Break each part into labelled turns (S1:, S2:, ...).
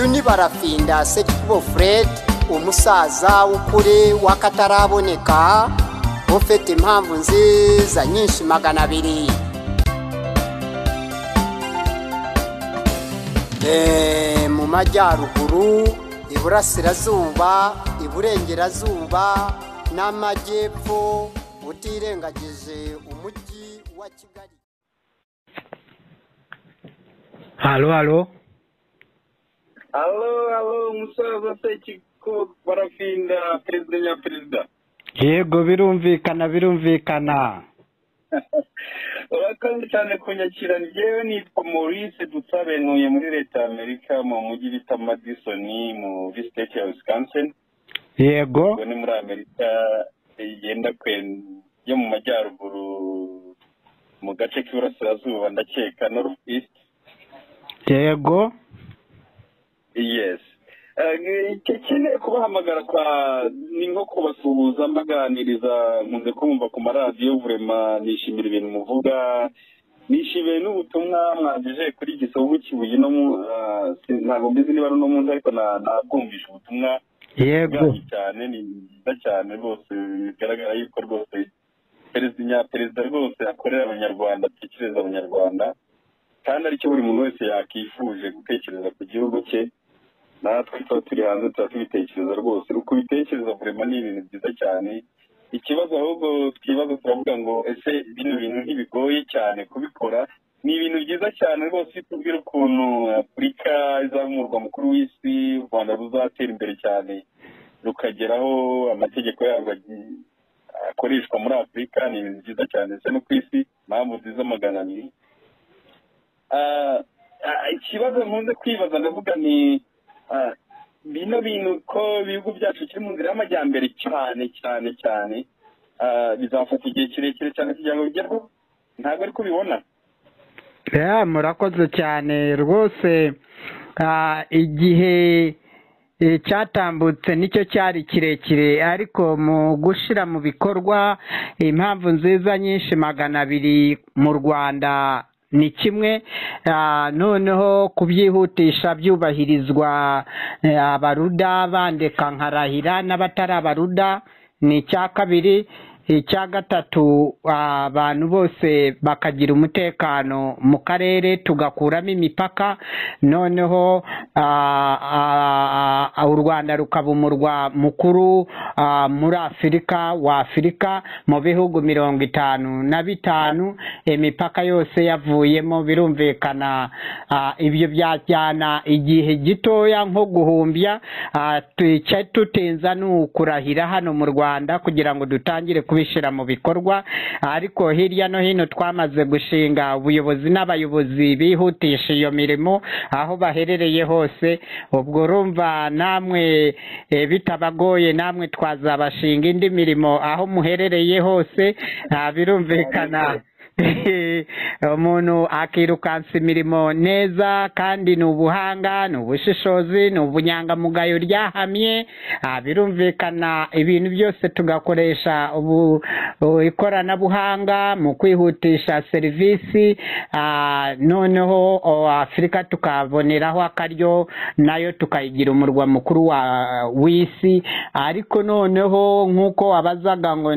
S1: Finda Segikubo Fred umusaza w'ukuri w'akataraboneka ufite impamvu nziza nyinshi magana abiri Eh, mu majyaruguru iburasirazuba iburengerazuba n'amajyepfo utirengagije umujyi wa kigali
S2: halo halo
S3: alo alo umusaza sekiko barafinda perezida nyaperezida
S2: yego birumvikana birumvikana
S3: urakoze cyane kunyakira njyewe nitwa maurice dusabe ntuye muri leta ya amerika mu mujyi bita madison muri state ya wisconsin
S2: yego
S3: ubwo ni muri amerika igenda kwe- yo mu majyaruguru mu gace k'iburasirazuba ndakeka north east
S2: yego
S3: yes Eh, icyo kineye kubahamagara kwa ni nko kubasuhuza mbaganiriza nkunze kumva ku maradiyo vurema nishimira ibintu muvuga nishimiye n'ubutumwa mwagejeje kuri gisovu kibuye no mu ah, si- ntabwo mbizi niba ari uno munsi ariko na- nabwumvishe ubutumwa
S2: yego
S3: bwanyu cyane ni byiza cyane rwose bigaragara yuko rwose perezida nyaperezida rwose akorera abanyarwanda atekereza abanyarwanda kandi aricyo buri muntu wese yakifuje gutekereza ku gihugu cye natwe tuba turi hanze tuba tubitekereza rwose kubitekereza vurema ni ibintu byiza cyane ikibazo ahubwo twibaza turavuga ngo ese bino bintu ntibigoye cyane kubikora ni ibintu byiza cyane rwose iyo tubwira ukuntu afurika izamurwa mukuru w'isi u rwanda ruzatera imbere cyane rukageraho amategeko yarwo agi- akoreshwa muri afurika ni ibintu byiza cyane ndetse no ku isi impamvu nziza magana abiri Ah, ah, ikibazo nkunze kwibaza ndavuga ni ah, bino bintu ko ibihugu byacu kiri mu nzira y'amajyambere cyane cyane cyane ah, bizafata igihe kirekire cyane kugira ngo bigerweho ntabwo ariko ubibona
S2: Ya, murakoze cyane rwose ah, igihe eh, cyatambutse nicyo cyari kirekire ariko mu gushyira mu bikorwa impamvu nziza nyinshi magana abiri mu rwanda ni kimwe ah, noneho kubyihutisha byubahirizwa eh, abaruda bandika nkarahira n'abatari abaruda ni icya kabiri icya gatatu abantu bose bakagira umutekano mu karere tugakuramo imipaka noneho ah, ah, ah, u rwanda rukaba umurwa mukuru ah, muri afurika wa afurika mu bihugu mirongo itanu na bitanu imipaka yose yavuyemo birumvikana ah, ibyo byajyana igihe gitoya nko guhumbya ah, twica tutinza ni ukurahira hano mu rwanda kugira ngo dutangire kubishyira mu bikorwa ariko hirya no hino twamaze gushinga ubuyobozi n'abayobozi bihutisha iyo mirimo aho baherereye hose ubwo urumva namwe eh, bitabagoye namwe twazabashinga indi mirimo aho muherereye hose ah, birumvikana Eh, umuntu akirukansa imirimo neza kandi ni ubuhanga ni ubushishozi ni ubunyangamugayo ryahamye ah, birumvikana ibintu byose tugakoresha ubu u- ikoranabuhanga mu kwihutisha serivisi ah, noneho o, afurika tukaboneraho akaryo nayo tukayigira umurwa mukuru wa w'isi ariko noneho nk'uko wabazaga ngo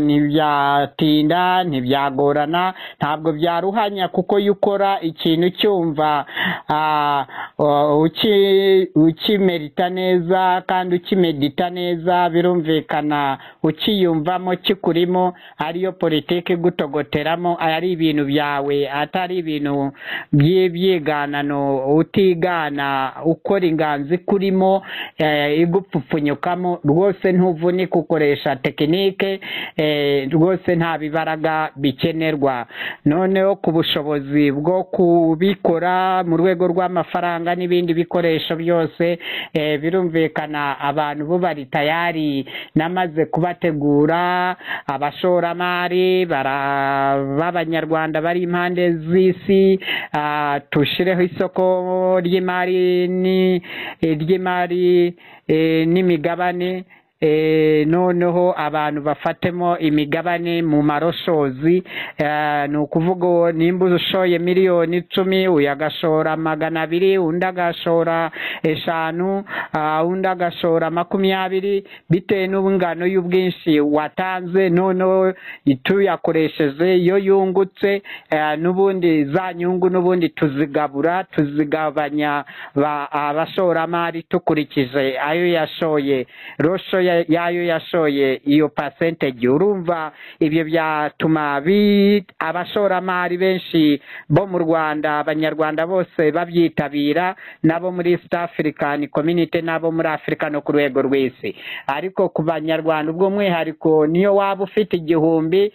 S2: ntibyatinda ntibyagorana ntabwo byaruhanya kuko iyo ukora ikintu cyumva ah, o- uki- ukimerita neza kandi ukimedita neza birumvikana ukiyumvamo kikurimo ariyo politiki igutogoteramo ari ibintu byawe atari ibintu by'ibyiganano utigana ukora inganzi kurimo eh, igupfupfunyukamo rwose ntuvunika ukoresha tekinike eh, rwose nta bibaraga bikenerwa noneho ku bushobozi bwo kubikora mu rwego rw'amafaranga n'ibindi bikoresho byose eh, birumvikana abantu bo bari tayari namaze kubategura abashoramari bara- b'abanyarwanda bari impande z'isi ah, tushyireho isoko ry'imari ni- eh, ry'imari eh, n'imigabane eh, noneho abantu bafatemo imigabane mu maroshozi eh, ni ukuvuga uwo nimba ushoye miliyoni icumi uyu agashora magana abiri undi agashora eshanu ah, undi agashora makumyabiri bitewe n'ingano y'ubwinshi watanze noneho icyo uyakoresheje iyo yungutse eh, n'ubundi za nyungu n'ubundi tuzigabura tuzigabanya ba- abashoramari dukurikije ayo yashoye rosho ya- y'ayo yashoye iyo percentage urumva ibyo byatuma bi- abashoramari benshi bo mu rwanda abanyarwanda bose babyitabira n'abo muri east african community n'abo muri afurika no ku rwego rw'isi ariko ku banyarwanda ubw'umwihariko niyo waba ufite igihumbi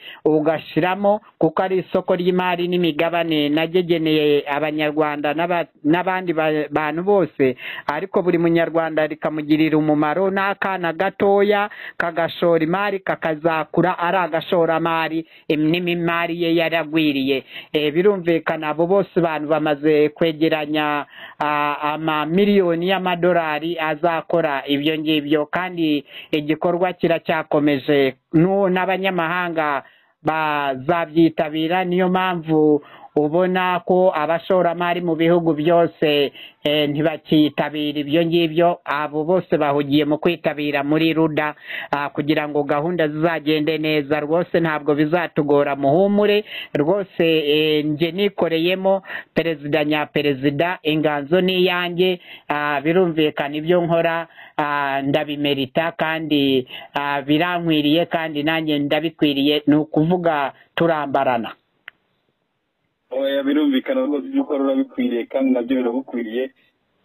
S2: ugashyiramo kuko ari isoko ry'imari n'imigabane nagegeneye abanyarwanda n'aba- n'abandi ba- bantu bose ariko buri munyarwanda rikamugirira umumaro n'akana gatoya kagashora imari kakazakura ari agashoramari em- n'imimari ye yaragwiriye Eh, birumvikana abo bose abantu bamaze kwegeranya ah, amamiliyoni y'amadolari azakora ibyo ngibyo kandi igikorwa kiracyakomeje n'u- n'abanyamahanga bazabyitabira niyo mpamvu ubona ko abashoramari mu bihugu byose eh, ntibakitabira ibyo ngibyo abo bose bahugiye mu kwitabira muri ruda ah, kugira ngo gahunda zizagende neza rwose ntabwo bizatugora muhumure rwose eh, nge nikoreyemo perezida nyaperezida inganzo ni iyanjye ah, birumvikana ibyo nkora ah, ndabimerita kandi ah, birankwiriye kandi nanjye ndabikwiriye ni ukuvuga turambarana
S3: oya birumvikana rwose ibyo ukora urabikwiriye kandi nabyo biragukwiriye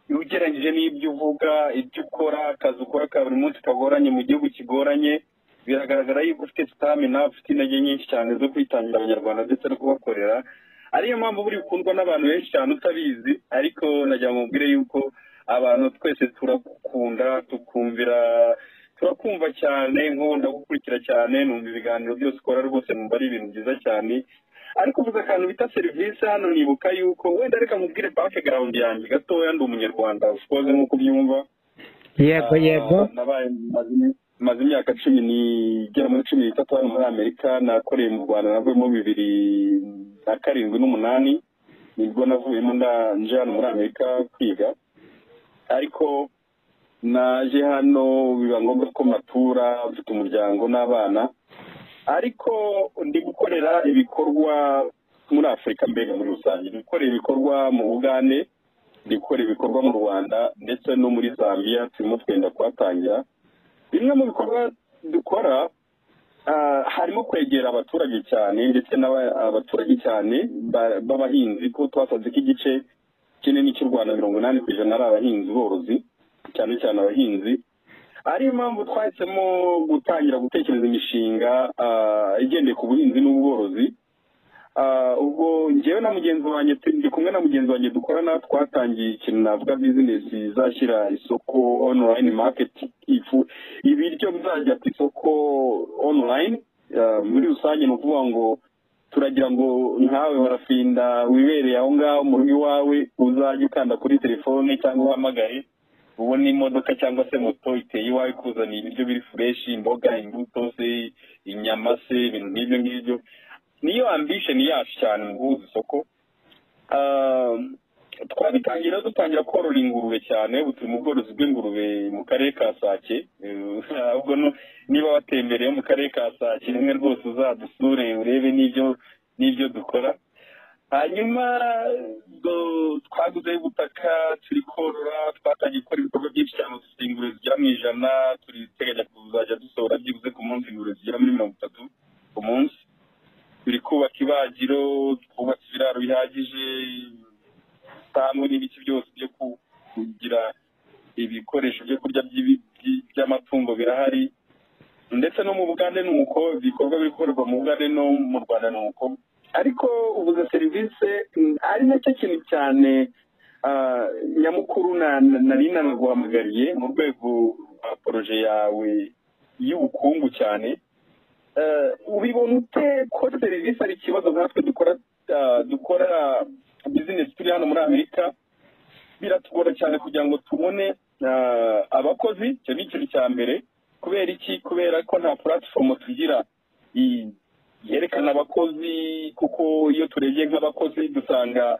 S3: iyo ugereranyije n'ibyo uvuga ibyo ukora akazi ukora ka buri munsi kagoranye mu gihugu kigoranye biragaragara yuko ufite stamina ufite intege nyinshi cyane zo kwitangira abanyarwanda ndetse no kubakorera ariyo mpamvu buri bukundwa n'abantu benshi cyane utabizi ariko nagira ngo mubwire yuko abantu twese turagukunda tukumvira turakumva cyane nk'ubu ndagukurikira cyane numva ibiganiro byose ukora rwose numva ari ibintu byiza cyane ariko uvuze akantu bita serivisi hano nibuka yuko wenda reka mubwire background yanjye gatoya ndi umunyarwanda ushoze nk'uko ubyumva
S2: yego
S3: Ah,
S2: yego
S3: nabaye maze- maze imyaka cumi n'igera muri cumi n'itatu hano muri amerika nakoreye mu rwanda navuyemo bibiri na karindwi n'umunani nibwo navuyemo nda- nje hano muri amerika kwiga ariko naje hano biba ngombwa ko matura mfite umuryango n'abana ariko ndi gukorera ibikorwa muri afurika mbere muri rusange ndi gukorera ibikorwa mu bugande ndi gukora ibikorwa mu rwanda ndetse no muri zambia turimo twenda kuhatangira bimwe mu bikorwa dukora ah, harimo kwegera abaturage cyane ndetse n'aba- abaturage cyane ba- b'abahinzi kuko twasanze ko igice kinini cy'u rwanda mirongo inani ku ijana ari abahinzi borozi cyane cyane abahinzi ariyo mpamvu twahisemo gutangira gutekereza imishinga ah, igendeye ku buhinzi n'ubworozi Ah, ubwo njyewe na mugenzi wanjye tu- ndi kumwe na mugenzi wanjye dukorana twatangiye ikintu navuga bizinesi izashyira isoko online market ifu ibiryo bizajya ku isoko online Ah, muri rusange ni ukuvuga ngo turagira ngo nkawe barafinda wibereye aho ngaho mu rugo iwawe uzajya ukanda kuri telefone cyangwa uhamagaye ubona imodoka cyangwa se moto iteye iwawe ikuzaniye ibiryo biri fureshi imboga imbuto se inyama se ibintu nk'ibyo ngibyo niyo ambition yacu cyane mu guhuza isoko Ah, twabitangira dutangira korora ingurube cyane ubu turi mu bworozi bw'ingurube mu karere ka sake Eh, ahubwo no- niba watembereye mu karere ka sake rimwe rwose uzadusure urebe n'ibyo n'ibyo dukora hanyuma do- twaguze ubutaka turi korora twatangiye gukora ibikorwa byinshi cyane dufite ingurube zigera mu ijana turi teganya kuzajya dusohora byibuze ku munsi ingurube zigera muri mirongo itatu ku munsi turi kubaka ibagiro twubatse ibiraro bihagije sitamu n'ibiki byose byo ku- kugira ibikoresho byo kurya by'ibi- by- by'amatungo birahari ndetse no mu bugande ni uko ibikorwa biri gukorerwa mu bugande no mu rwanda ni uko ariko ubuze serivisi mm, ari nacyo kintu cyane ah, nyamukuru na- na- nari nanaguhamagariye mu rwego rwa poroje yawe y'ubukungu cyane Eh, ubibona ute ko serivisi ari ikibazo nkatwe dukora ah, dukora bizinesi turi hano muri amerika biratugora cyane kugira ngo tubone ah, abakozi icyo ni ikintu cya mbere kubera iki kubera ko nta puratifomu tugira yerekana abakozi kuko iyo turebye nk'abakozi dusanga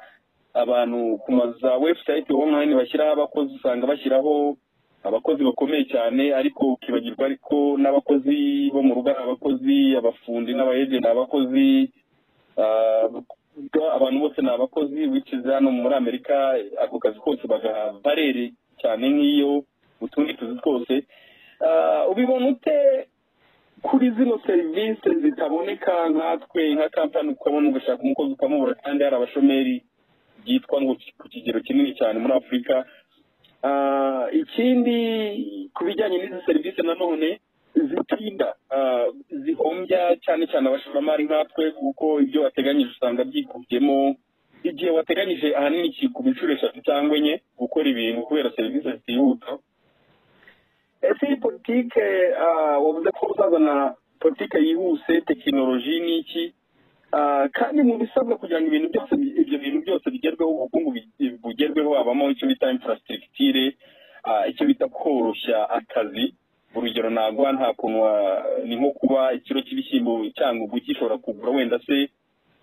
S3: abantu ku mazu za webusayiti onurayini bashyiraho abakozi usanga bashyiraho abakozi bakomeye cyane ariko ukibagirwa ariko n'abakozi bo mu rugo ari abakozi abafundi n'abayede ni abakozi ah, abantu bose ni abakozi wiciza hano muri amerika ako kazi kose bagaha barere cyane nk'iyo utundi tuzi twose Ah, ubibona ute kuri zino serivisi zitaboneka nkatwe nka kampani ukabona ugashaka umukozi ukamubura kandi hari abashomeri byitwa ngo ku kigero kinini cyane muri afurika Ah, ikindi ku bijyanye n'izi serivisi nanone zitinda ah, zihombya cyane cyane abashoramari nkatwe kuko ibyo wateganyije usanga byikubyemo igihe wateganyije ahanini kikuba inshuro eshatu cyangwa enye gukora ibintu kubera serivisi zitihuta ese iyi politike ah, wavuze ko uzazana politike yihuse tekinoloji n'iki Ah, kandi mu bisabwa kugira ngo ibintu byose bi- ibyo bintu byose bigerweho ubukungu bi- bugerweho habamo icyo bita infrastructure ah, icyo bita koroshya akazi urugero naguha nta kuntu wa- ni nko kuba ikiro cy'ibishyimbo cyangwa ubu gishobora kugura wenda se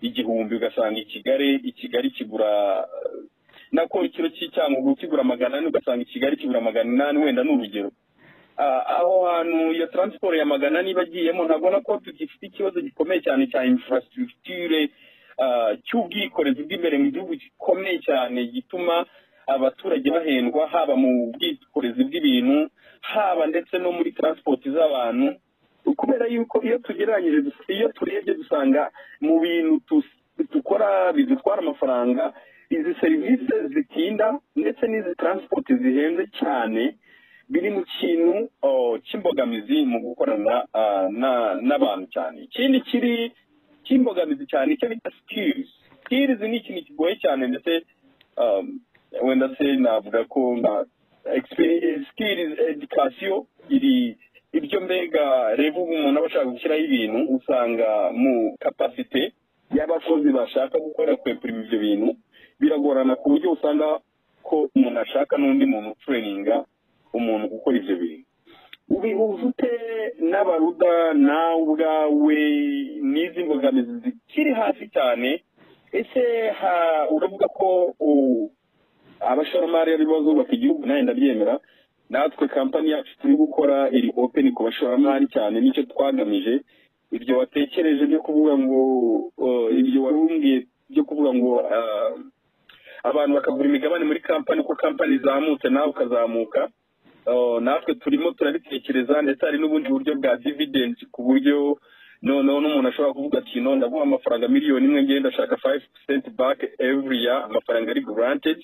S3: igihumbi ugasanga i kigali i kigali kigura eh, nako ikiro cy'icyangugu kigura magana ane ugasanga i kigali kigura magana inani wenda ni urugero Ah, aho hantu iyo taransiporo ya magana niba agiyemo ntabona ko tugifite ikibazo gikomeye cyane cya infrastructure ah, cy'ubwikorezi bw'imbere mu gihugu gikomeye cyane gituma abaturage bahendwa haba mu bwikorezi bw'ibintu haba ndetse no muri transport z'abantu kubera yuko iyo tugereranyije dus- iyo turebye dusanga mu bintu tus- dukora bidutwara amafaranga izi serivisi zitinda ndetse n'izi transport zihenze cyane biri mu kintu oh, cy'imbogamizi mu gukorana ah, na- n'abantu cyane ikindi kiri cy'imbogamizi cyane icyo bita skills skills ni ikintu kigoye cyane ndetse um, wenda se navuga ko na experience skills education iri iryo mbega reba ubu umuntu aba ashaka gushyiraho ibintu usanga mu kapasite y'abakozi bashaka gukora kwepurima ibyo bintu biragorana ku buryo usanga ko umuntu ashaka n'undi muntu utureninga umuntu gukora ibyo bintu ubihuza ute n'abaruda nawe ubwawe n'izi mbogamizi zikiri hasi cyane ese ha- uravuga ko u- abashoramari aribo bazubaka igihugu nawe ndabyemera natwe kampani yacu turi gukora iri open ku bashoramari cyane nicyo twagamije ibyo watekereje byo kuvuga ngo uh, ibyo warumbwiye byo kuvuga ngo uh, abantu bakagura imigabane muri kampani ko kampani izamutse nawe ukazamuka Uh, natwe turimo turabitekereza ndetse hari n'ubundi buryo bwa dividendi ku buryo noneho n'umuntu ashobora kuvuga ati no ndaguha amafaranga miliyoni imwe ngenda ndashaka five percent back every year amafaranga ari granted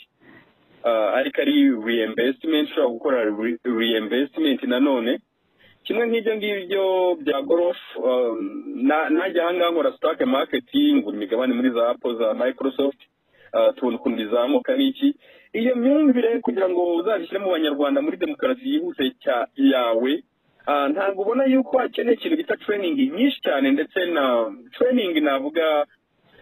S3: uh, ariko ari reinvestment ushobora gukora re- reinvestment nanone kimwe nk'ibyo ngibyo bya gorof um, na- najya ahangaha nkora stock market ngura imigabane muri za apple za microsoft uh, tubona ukuntu bizamuka n'iki iyo myumvire kugira ngo uzabishyire mu banyarwanda muri demokarasi yihuse cya- yawe ah, ntabwo ubona yuko hakeneye ikintu bita training nyinshi cyane ndetse na training navuga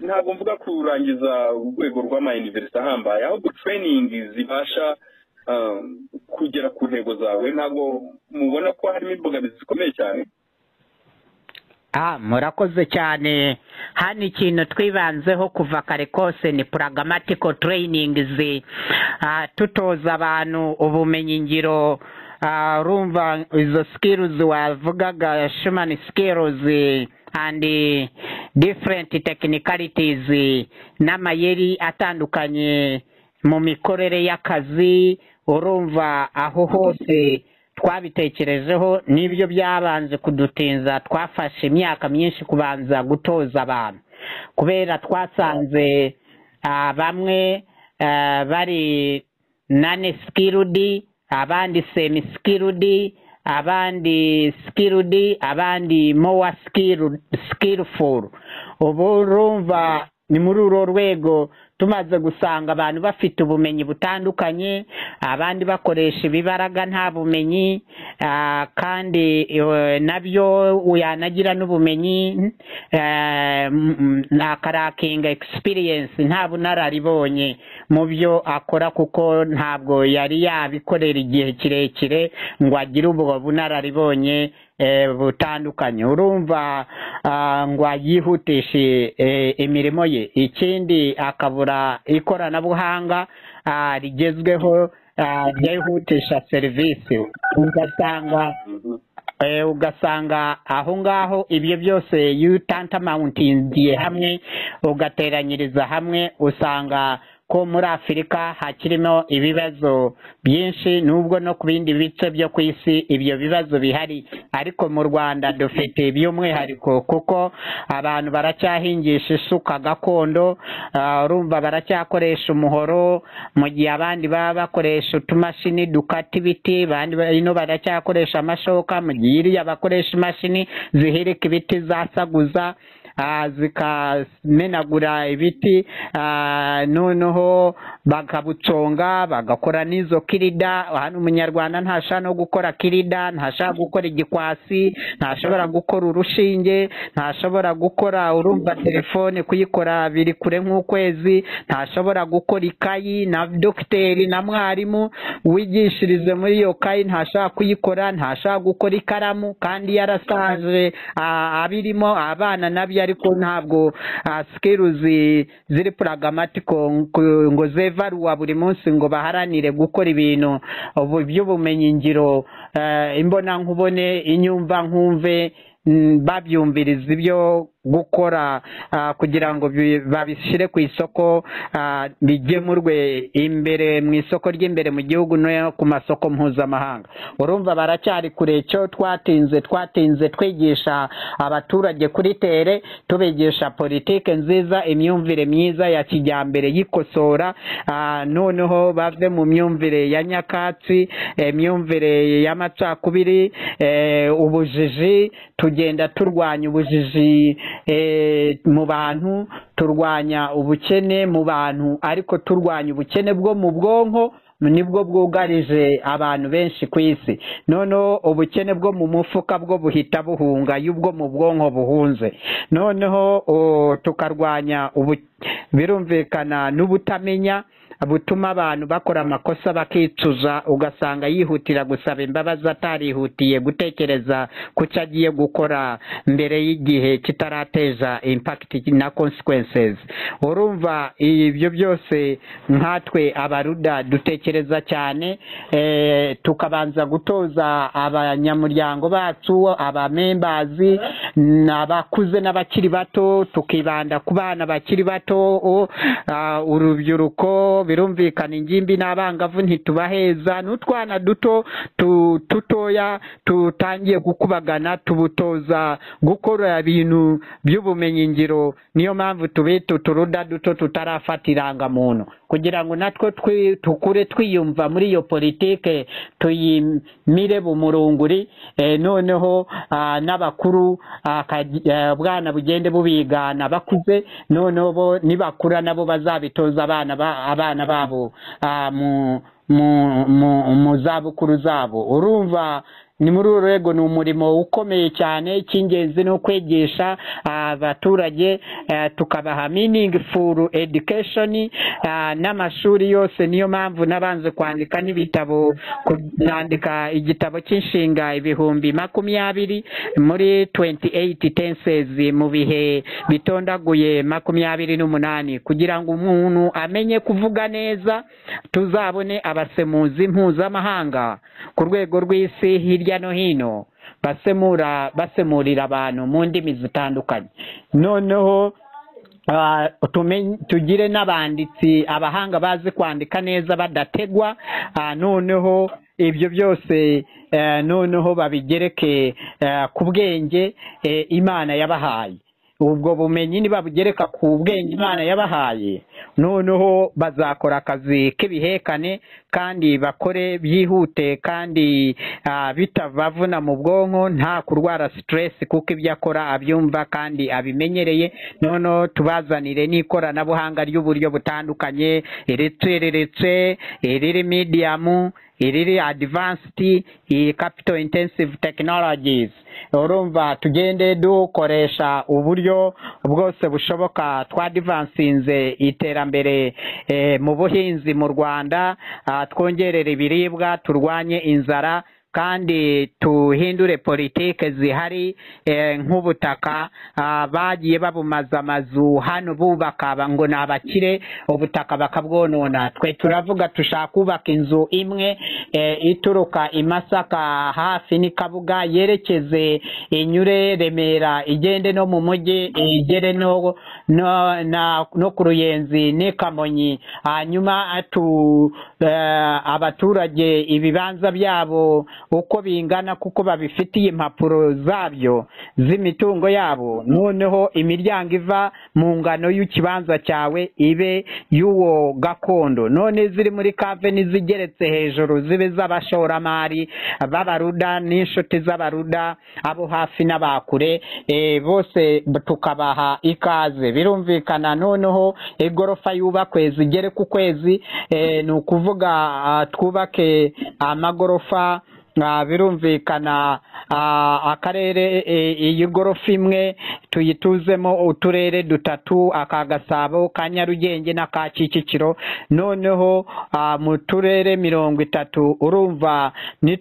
S3: ntabwo mvuga kurangiza urwego rw'amayuniverisite ahambaye ahubwo training zibasha ah, kugera ku ntego zawe ntabwo mubona ko harimo imbogamizi zikomeye cyane
S2: Ah, murakoze cyane hano ikintu twibanzeho kuva kare kose ni pragmatical trainings ah, tutoza abantu ubumenyi ngiro ah, urumva izo skills wavugaga human skills and different technicalities n'amayeri atandukanye mu mikorere y'akazi urumva aho hose twabitekerejeho n'ibyo byabanje kudutinza twafashe imyaka myinshi kubanza gutoza abantu kubera twasanze ah, bamwe ah, bari nane sikirudi abandi semi sikirudi abandi sikirudi abandi mowa sikirufuru ubu urumva ni muri urwo rwego tumaze gusanga abantu bafite ubumenyi butandukanye abandi bakoresha ibibaraga nta bumenyi Ah, kandi eh, nabyo yanagira n'ubumenyi eh, mm, mm, akarakinga experience nta bunararibonye mu byo akora kuko ntabwo yari yabikorera igihe kirekire ngo agire ubwo bunararibonye eh, butandukanye urumva ah, ngo yihutishe eh, imirimo ye ikindi akabura ikoranabuhanga ah, rigezweho ah, ryihutisha serivisi ugasanga eh, ugasanga aho ngaho ibyo byose yutantamawuntingiye hamwe ugateranyiriza hamwe usanga ko muri afurika hakirimo ibibazo byinshi nubwo no ku bindi bice byo ku isi ibyo bibazo bihari ariko mu rwanda dufite by'umwihariko kuko abantu baracyahingisha isuka gakondo ah, urumva baracyakoresha umuhoro mu gihe abandi baba bakoresha utumashini dukata ibiti abandi ba- ino baracyakoresha amashoka mu gihe iriya bakoresha imashini zihirika ibiti zasaguza ah, zikamenagura ibiti ah, noneho bakabuconga bagakora n'izo kirida hano umunyarwanda ntashaka no gukora kirida ntashaka gukora igikwasi ntashobora gukora urushinge ntashobora gukora urumva telefone kuyikora biri kure nk'ukwezi ntashobora gukora ikayi na dogiteri na mwarimu wigishirize muri iyo kayi ntashaka kuyikora ntashaka gukora ikaramu kandi yarasaje ah, abirimo abana nabyo ariko ntabwo sikiruzi ziri pragmatiko ngo- ngo zevaruwa buri munsi ngo baharanire gukora ibintu ubu- by'ubumenyingiro eh, imbonankubone inyumva nkumve mm, babyumviriza ibyo gukora ah, kugira ngo bi- babishyire ku isoko ah, bigemurwe imbere mu isoko ry'imbere mu gihugu no ku masoko mpuzamahanga urumva baracyari kure cyo twatinze twatinze twigisha abaturage kuri tere tubigisha politike nziza imyumvire myiza ya kijyambere y'ikosora ah, noneho bave mu myumvire ya nyakatsi eh, imyumvire y'amacakubiri eh, ubujiji tugenda turwanya ubujiji eh, mu bantu turwanya ubukene mu bantu ariko turwanya ubukene bwo mu bwonko nibwo bwugarije abantu benshi ku isi noneho ubukene bwo mu mufuka bwo buhita buhunga y'ubwo mu bwonko buhunze noneho o, tukarwanya ubu birumvikana n'ubutamenya butuma abantu bakora amakosa bakicuza ugasanga yihutira gusaba imbabazi atarihutiye gutekereza ku cyo agiye gukora mbere y'igihe kitarateza impakiti na consequences urumva ibyo byose nkatwe abaruda dutekereza cyane eh, tukabanza gutoza abanyamuryango bacu abamembazi n'abakuze n'abakiri bato tukibanda ku bana bakiri bato o, ah, urubyiruko birumvikana ingimbi n'abangavu ntitubaheza n'utwana duto tu- dutoya tutangiye gukubagana tubutoza gukora ibintu by'ubumenyingiro niyo mpamvu tubita uturuda duto tutarafata irangamuntu kugira ngo natwo twi- tukure twiyumva muri iyo politike tuyimire bumurunguri eh, noneho ah, n'abakuru akaji- eh, bwana bugende bubigana bakuze noneho bo nibakura nabo bazabitoza abana ba- abana babo ah, mu mu mu mu zabukuru zabo urumva ni muri uru rwego ni umurimo ukomeye cyane icy'ingenzi ni ukwigisha ah, abaturage eh, tukabaha meaningful education ah, n'amashuri yose niyo mpamvu nabanze kwandika n'ibitabo ku- nandika igitabo cy'inshinga ibihumbi makumyabiri muri 28 tenses mu bihe bitondaguye makumyabiri n'umunani kugira ngo umuntu amenye kuvuga neza tuzabone abasemuzi mpuzamahanga ku rwego rw'isi hirya no hino basemura basemurira abantu mu ndimi zitandukanye noneho Ah, tumenye- tugire n'abanditsi abahanga bazi kwandika neza badategwa Ah, noneho ibyo byose eh, noneho babigereke eh, ku bwenge eh, imana yabahaye ubwo bumenyi nibabugereka ku bwenge imana yabahaye noneho bazakora akazi k'ibihekane kandi bakore byihute kandi ah, bitavavuna mu bwonko nta kurwara stress kuko ibyo akora abyumva kandi abimenyereye noneho tubazanire n'ikoranabuhanga ry'uburyo butandukanye iricereretse iriri medium iriri adivansiti iyi kapito intensive tekinologizi urumva tugende dukoresha uburyo bwose bushoboka twadivansinze iterambere eh, mu buhinzi mu rwanda ah, twongerere ibiribwa turwanye inzara kandi tuhindure politike zihari eh, nk'ubutaka ah, bagiye babumaza amazu hano bubaka ba- ngo ni abakire ubutaka bakabwonona twe turavuga dushaka kubaka inzu imwe eh, ituruka i masaka hafi n'i kabuga yerekeze inyure remera igende no mu mujyi igere no no, na, no ku ruyenzi n'i kamonyi hanyuma atu eh, abaturage ibibanza byabo uko bingana kuko babifitiye impapuro zabyo z'imitungo yabo noneho imiryango iva mu ngano y'ikibanza cyawe ibe y'uwo gakondo none ziri muri kave n'izigeretse hejuru zibe z'abashoramari b'abaruda n'inshuti z'abaruda abo hafi n'abakure e, bose tukabaha ikaze birumvikana noneho igorofa yubakwe zigere ku kwezi e, ni ukuvuga ah, twubake amagorofa Ah, birumvikana ah, akarere eh, iyi gorofa imwe tuyituzemo uturere dutatu aka gasabo ka nyarugenge n'aka kicukiro noneho ah, mu turere mirongo itatu urumva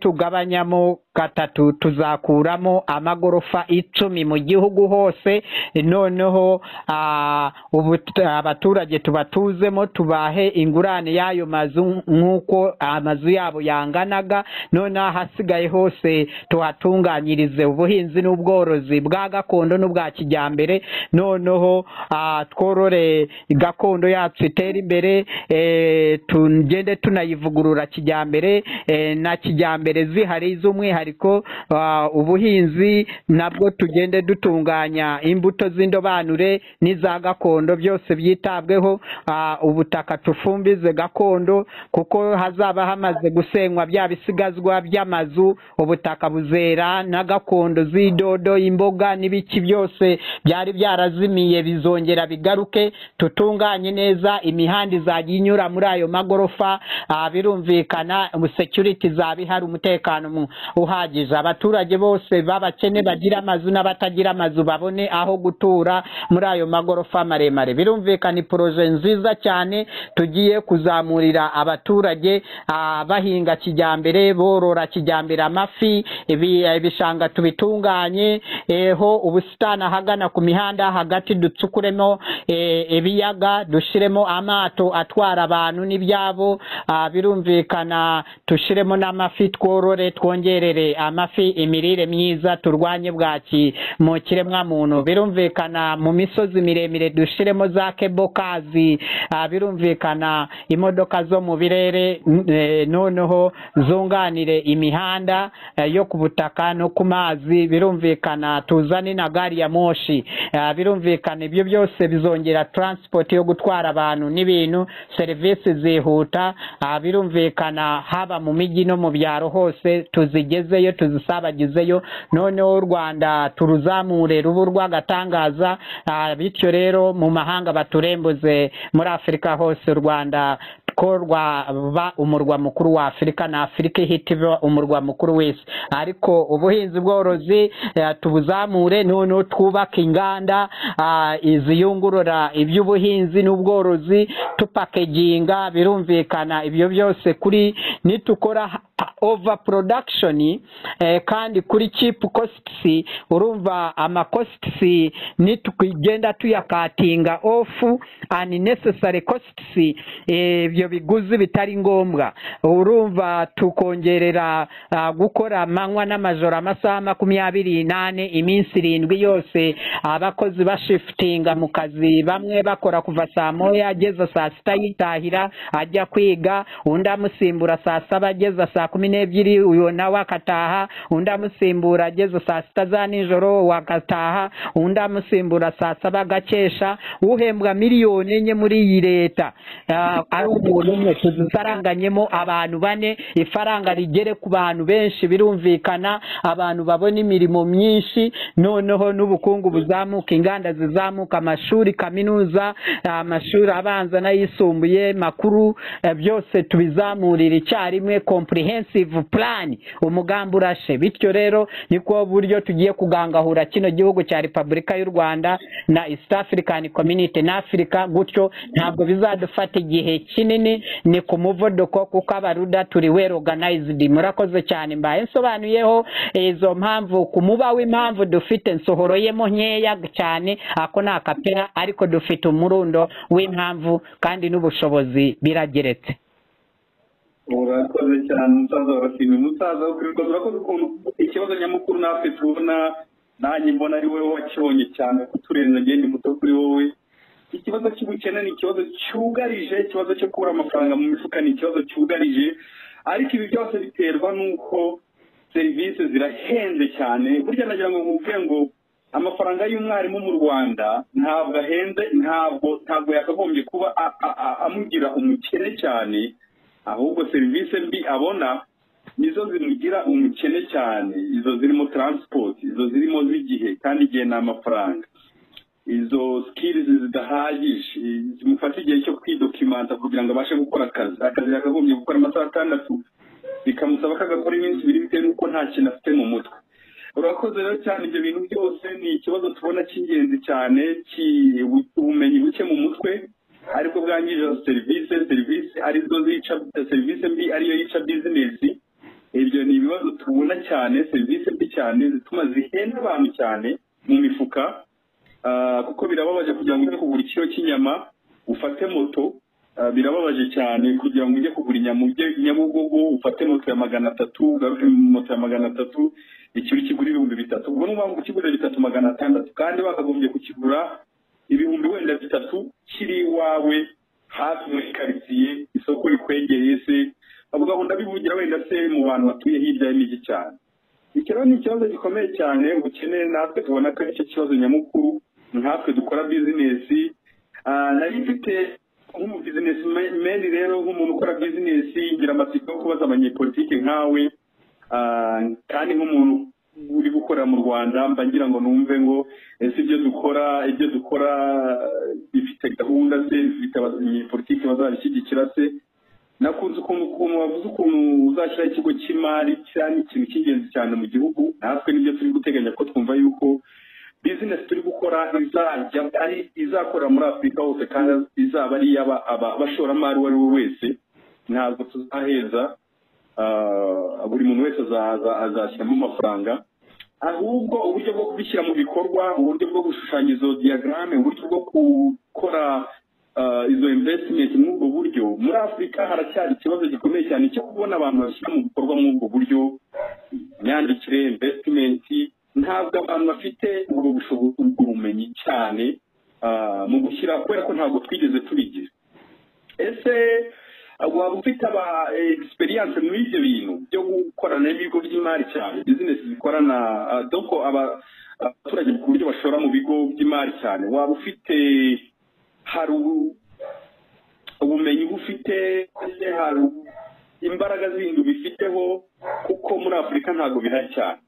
S2: nitugabanyamo gatatu tuzakuramo amagorofa icumi mu gihugu hose noneho ah, ubu- abaturage tubatuzemo tubahe ingurane y'ayo mazu nk'uko amazu yabo yanganaga noneho ahasigaye hose tuhatunganyirize ubuhinzi n'ubworozi bwa gakondo n'ubwa kijyambere noneho ah, tworore gakondo yacu itere imbere eh, tugende tunayivugurura kijyambere eh, na kijyambere zihari z'umwihariko ah, ubuhinzi nabwo tugende dutunganya imbuto z'indobanure n'iza gakondo byose byitabweho ah, ubutaka tufumbize gakondo kuko hazaba hamaze gusenywa bya bisigazwa by'amazu ubutaka buzera na gakondo z'idodo imboga n'ibiki byose byari byarazimiye bizongera bigaruke tutunganye neza imihanda izajya inyura muri ayo magorofa ah, birumvikana security izaba ihari umutekano mu- uhagije abaturage bose b'abakene bagira amazu n'abatagira amazu babone aho gutura muri ayo magorofa maremare birumvikana iporoje nziza cyane tugiye kuzamurira abaturage ah, bahinga kijyambere borora kijyambere amafi ibi- eh, ibishanga tubitunganye eh, ho ubusitani ahagana ku mihanda hagati ducukuremo eh, ibiyaga dushyiremo amato atwara abantu n'ibyabo ah, birumvikana dushyiremo n'amafi tworore twongerere amafi imirire myiza turwanye bwaki mu kiremwamuntu birumvikana mu misozi miremire dushyiremo za kebokazi ah, birumvikana imodoka zo mu birere n- eh, noneho zunganire imihanda eh, yo ku butaka no ku mazi birumvikana tuzane na gari ya moshi Ah, birumvikana ibyo byose bizongera transport yo gutwara abantu n'ibintu serivisi zihuta Ah, birumvikana haba mu mijyi no mu byaro hose tuzigezeyo tuzisabagizeyo noneho u rwanda turuzamure rubu rw'agatangaza Ah, bityo rero mu mahanga baturembuze muri afurika hose u rwanda ko rwaba umurwa mukuru wa afurika na afurika ihita iba umurwa mukuru w'isi ariko ubuhinzi bworozi eh, tubuzamure noneho twubake inganda ah, ziyungurura iby'ubuhinzi n'ubworozi tupakeginga birumvikana ibyo byose kuri nitukora ha- over production eh, kandi kuri cheap costs urumva ama costs nitukigenda tuyakatinga off unnecessary costs eh, ibyo biguzi bitari ngombwa urumva tukongerera ah, gukora amanywa n'amajoro amasaha makumyabiri n'ane iminsi irindwi yose abakozi bashifitinga mu kazi bamwe bakora kuva saa moya ageza saa sita yitahira ajya kwiga undi amusimbura saa saba ageza saa kumi n'ebyiri uyu nawe akataha undi amusimbura ageza saa sita za nijoro wakataha undi amusimbura saa saba agakesha uhembwa miliyoni enye muri iyi leta Ah, ari umu- umuntu umwe tuzifaranganyemo abantu bane ifaranga rigere ku bantu benshi birumvikana abantu babona imirimo myinshi noneho n'ubukungu buzamuka inganda zizamuka amashuri kaminuza amashuri abanza n'ayisumbuye makuru eh, byose tubizamurire icyarimwe comprehensive plan umugambi urashe bityo rero niko buryo tugiye kugangahura kino gihugu cya repubulika y'u rwanda na east african community na africa gutyo ntabwo bizadufata igihe kinini ni ku muvuduko kuko abaruda turi well organized murakoze cyane mbaye nsobanuyeho izo mpamvu ku muba w'impamvu dufite nsohoroyemo nkeya cyane ako ni akapera ariko dufite umurundo w'impamvu kandi n'ubushobozi birageretse
S3: urakoze cyane umusaza warashimye umusaza wo kwirirwa murakoze ukuntu ikibazo nyamukuru natwe tubona nanjye mbona ari wowe wakibonye cyane kuturenza ngende muto kuri wowe ikibazo cy'ubukene ni ikibazo cyugarije ikibazo cyo kubura amafaranga mu mifuka ni ikibazo cyugarije ariko ibi byose biterwa n'uko serivisi zirahenze cyane burya nagira ngo nkubwire ngo amafaranga y'umwarimu mu rwanda ntabwo ahenze ntabwo ntabwo yakagombye kuba a- a- a- amugira umukene cyane ahubwo serivisi mbi abona nizo zimugira umukene cyane izo zirimo taransipoti izo zirimo z'igihe kandi igihe ni amafaranga izo sikirizi zidahagije zimufata igihe cyo kwidokimanta kugira ngo abashe gukora akazi akazi yakagombye gukora amasaha atandatu bikamusaba ko agakora iminsi ibiri bitewe n'uko nta kintu afite mu mutwe urakoze rero cyane ibyo bintu byose ni ikibazo tubona cy'ingenzi cyane ki- ubumenyi buke mu mutwe ariko bwangije serivisi serivisi arizo zica serivisi mbi ariyo yica bizinesi ibyo ni ibibazo tubona cyane serivisi mbi cyane zituma zihenda abantu cyane mu mifuka Ah, kuko birababaje kugira ngo ujye kugura ikiro cy'inyama ufate moto Ah, birababaje cyane kugira ngo ujye kugura inyama ujye nyabugogo ufate moto ya magana atatu ugaruke moto ya magana atatu ikiro kigura ibihumbi bitatu ubwo ni ukuvuga ngo kigura bitatu magana atandatu kandi bakagombye kukigura ibihumbi wenda bitatu kiri iwawe hafi muri karitsiye isoko rikwegeye se bavuga ngo ndabivugira wenda se mu bantu batuye hirya y'imijyi cyane iki rero ni ikibazo gikomeye cyane ubukene natwe tubona ko ari cyo kibazo nyamukuru nkatwe dukora bizinesi Ah, nari mfite nk'umubizinesi meni rero nk'umuntu ukora bizinesi ngira amatsiko yo kubaza abanyepolitike nkawe Ah, kandi nk'umuntu uri gukorera mu rwanda mba ngira ngo numve ngo ese ibyo dukora ibyo dukora bifite gahunda se bifite abanyepolitike bazabishyigikira se nakunze ukuntu ukuntu wavuze ukuntu uzashyiraho ikigo cy'imari cya ni ikintu cy'ingenzi cyane mu gihugu natwe nibyo turi guteganya ko twumva yuko bizinesi turi gukora izajya ari izakorera muri afurika hose kandi izaba ari iy'aba- aba- abashoramari uwo ari we wese ntabwo tuzaheza Ah, buri muntu wese azaza- azashyiramo amafaranga ahubwo uburyo bwo kubishyira mu bikorwa uburyo bwo gushushanya izo diyagarame uburyo bwo gukora ah, izo invesitimenti muri ubwo buryo muri afurika haracyari ikibazo gikomeye cyane cyo kubona abantu bashyira mu bikorwa muri ubwo buryo imyandikire invesitimenti ntabwo abantu bafite ubwo bushobozi ubwo bumenyi cyane ah, mu gushyira kubera ko ntabwo twigeze tubigira ese waba ufite aba egisperiyanse muri ibyo bintu byo gukorana n'ibigo by'imari cyane bizinesi zikorana ah, doko aba- abaturage ku buryo bashora mu bigo by'imari cyane waba ufite hari ubu- ubumenyi bufite ese hari imbaraga zindi bifiteho kuko muri afurika ntabwo bihari cyane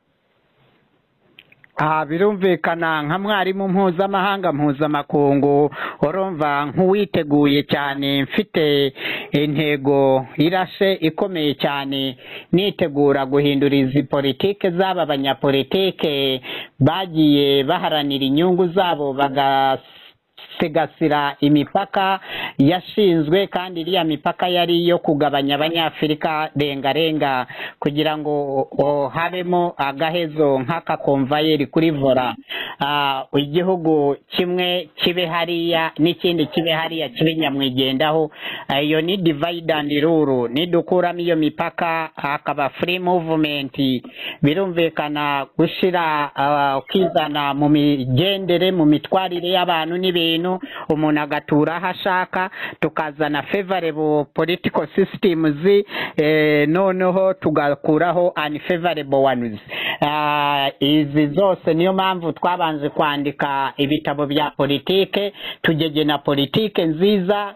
S2: aha birumvikana nka mwarimu mpuzamahanga mpuzamakungu urumva nk'uwiteguye cyane mfite intego irashe ikomeye cyane nitegura guhindura izi politike z'aba banyapolitike bagiye baharanira inyungu zabo baga sigasira imipaka yashinzwe kandi iriya mipaka yari iyo kugabanya abanyafurika rengarenga kugira ngo o- habemo agahezo nk'akakomvayeri kuri vora Ah, igihugu kimwe kibe hariya n'ikindi kibe hariya kibe nyamwigendaho Ah, iyo ni divide and rule nidukuramo iyo mipaka hakaba free movement birumvikana gushyira ah, kwizana mu migendere mu mitwarire y'abantu n'ibintu umuntu agatura aho ashaka tukazana favorable political systems eh, noneho tugakuraho unfavorable ones Ah, izi zose niyo mpamvu twabanje kwandika ibitabo bya politike tugegena politike nziza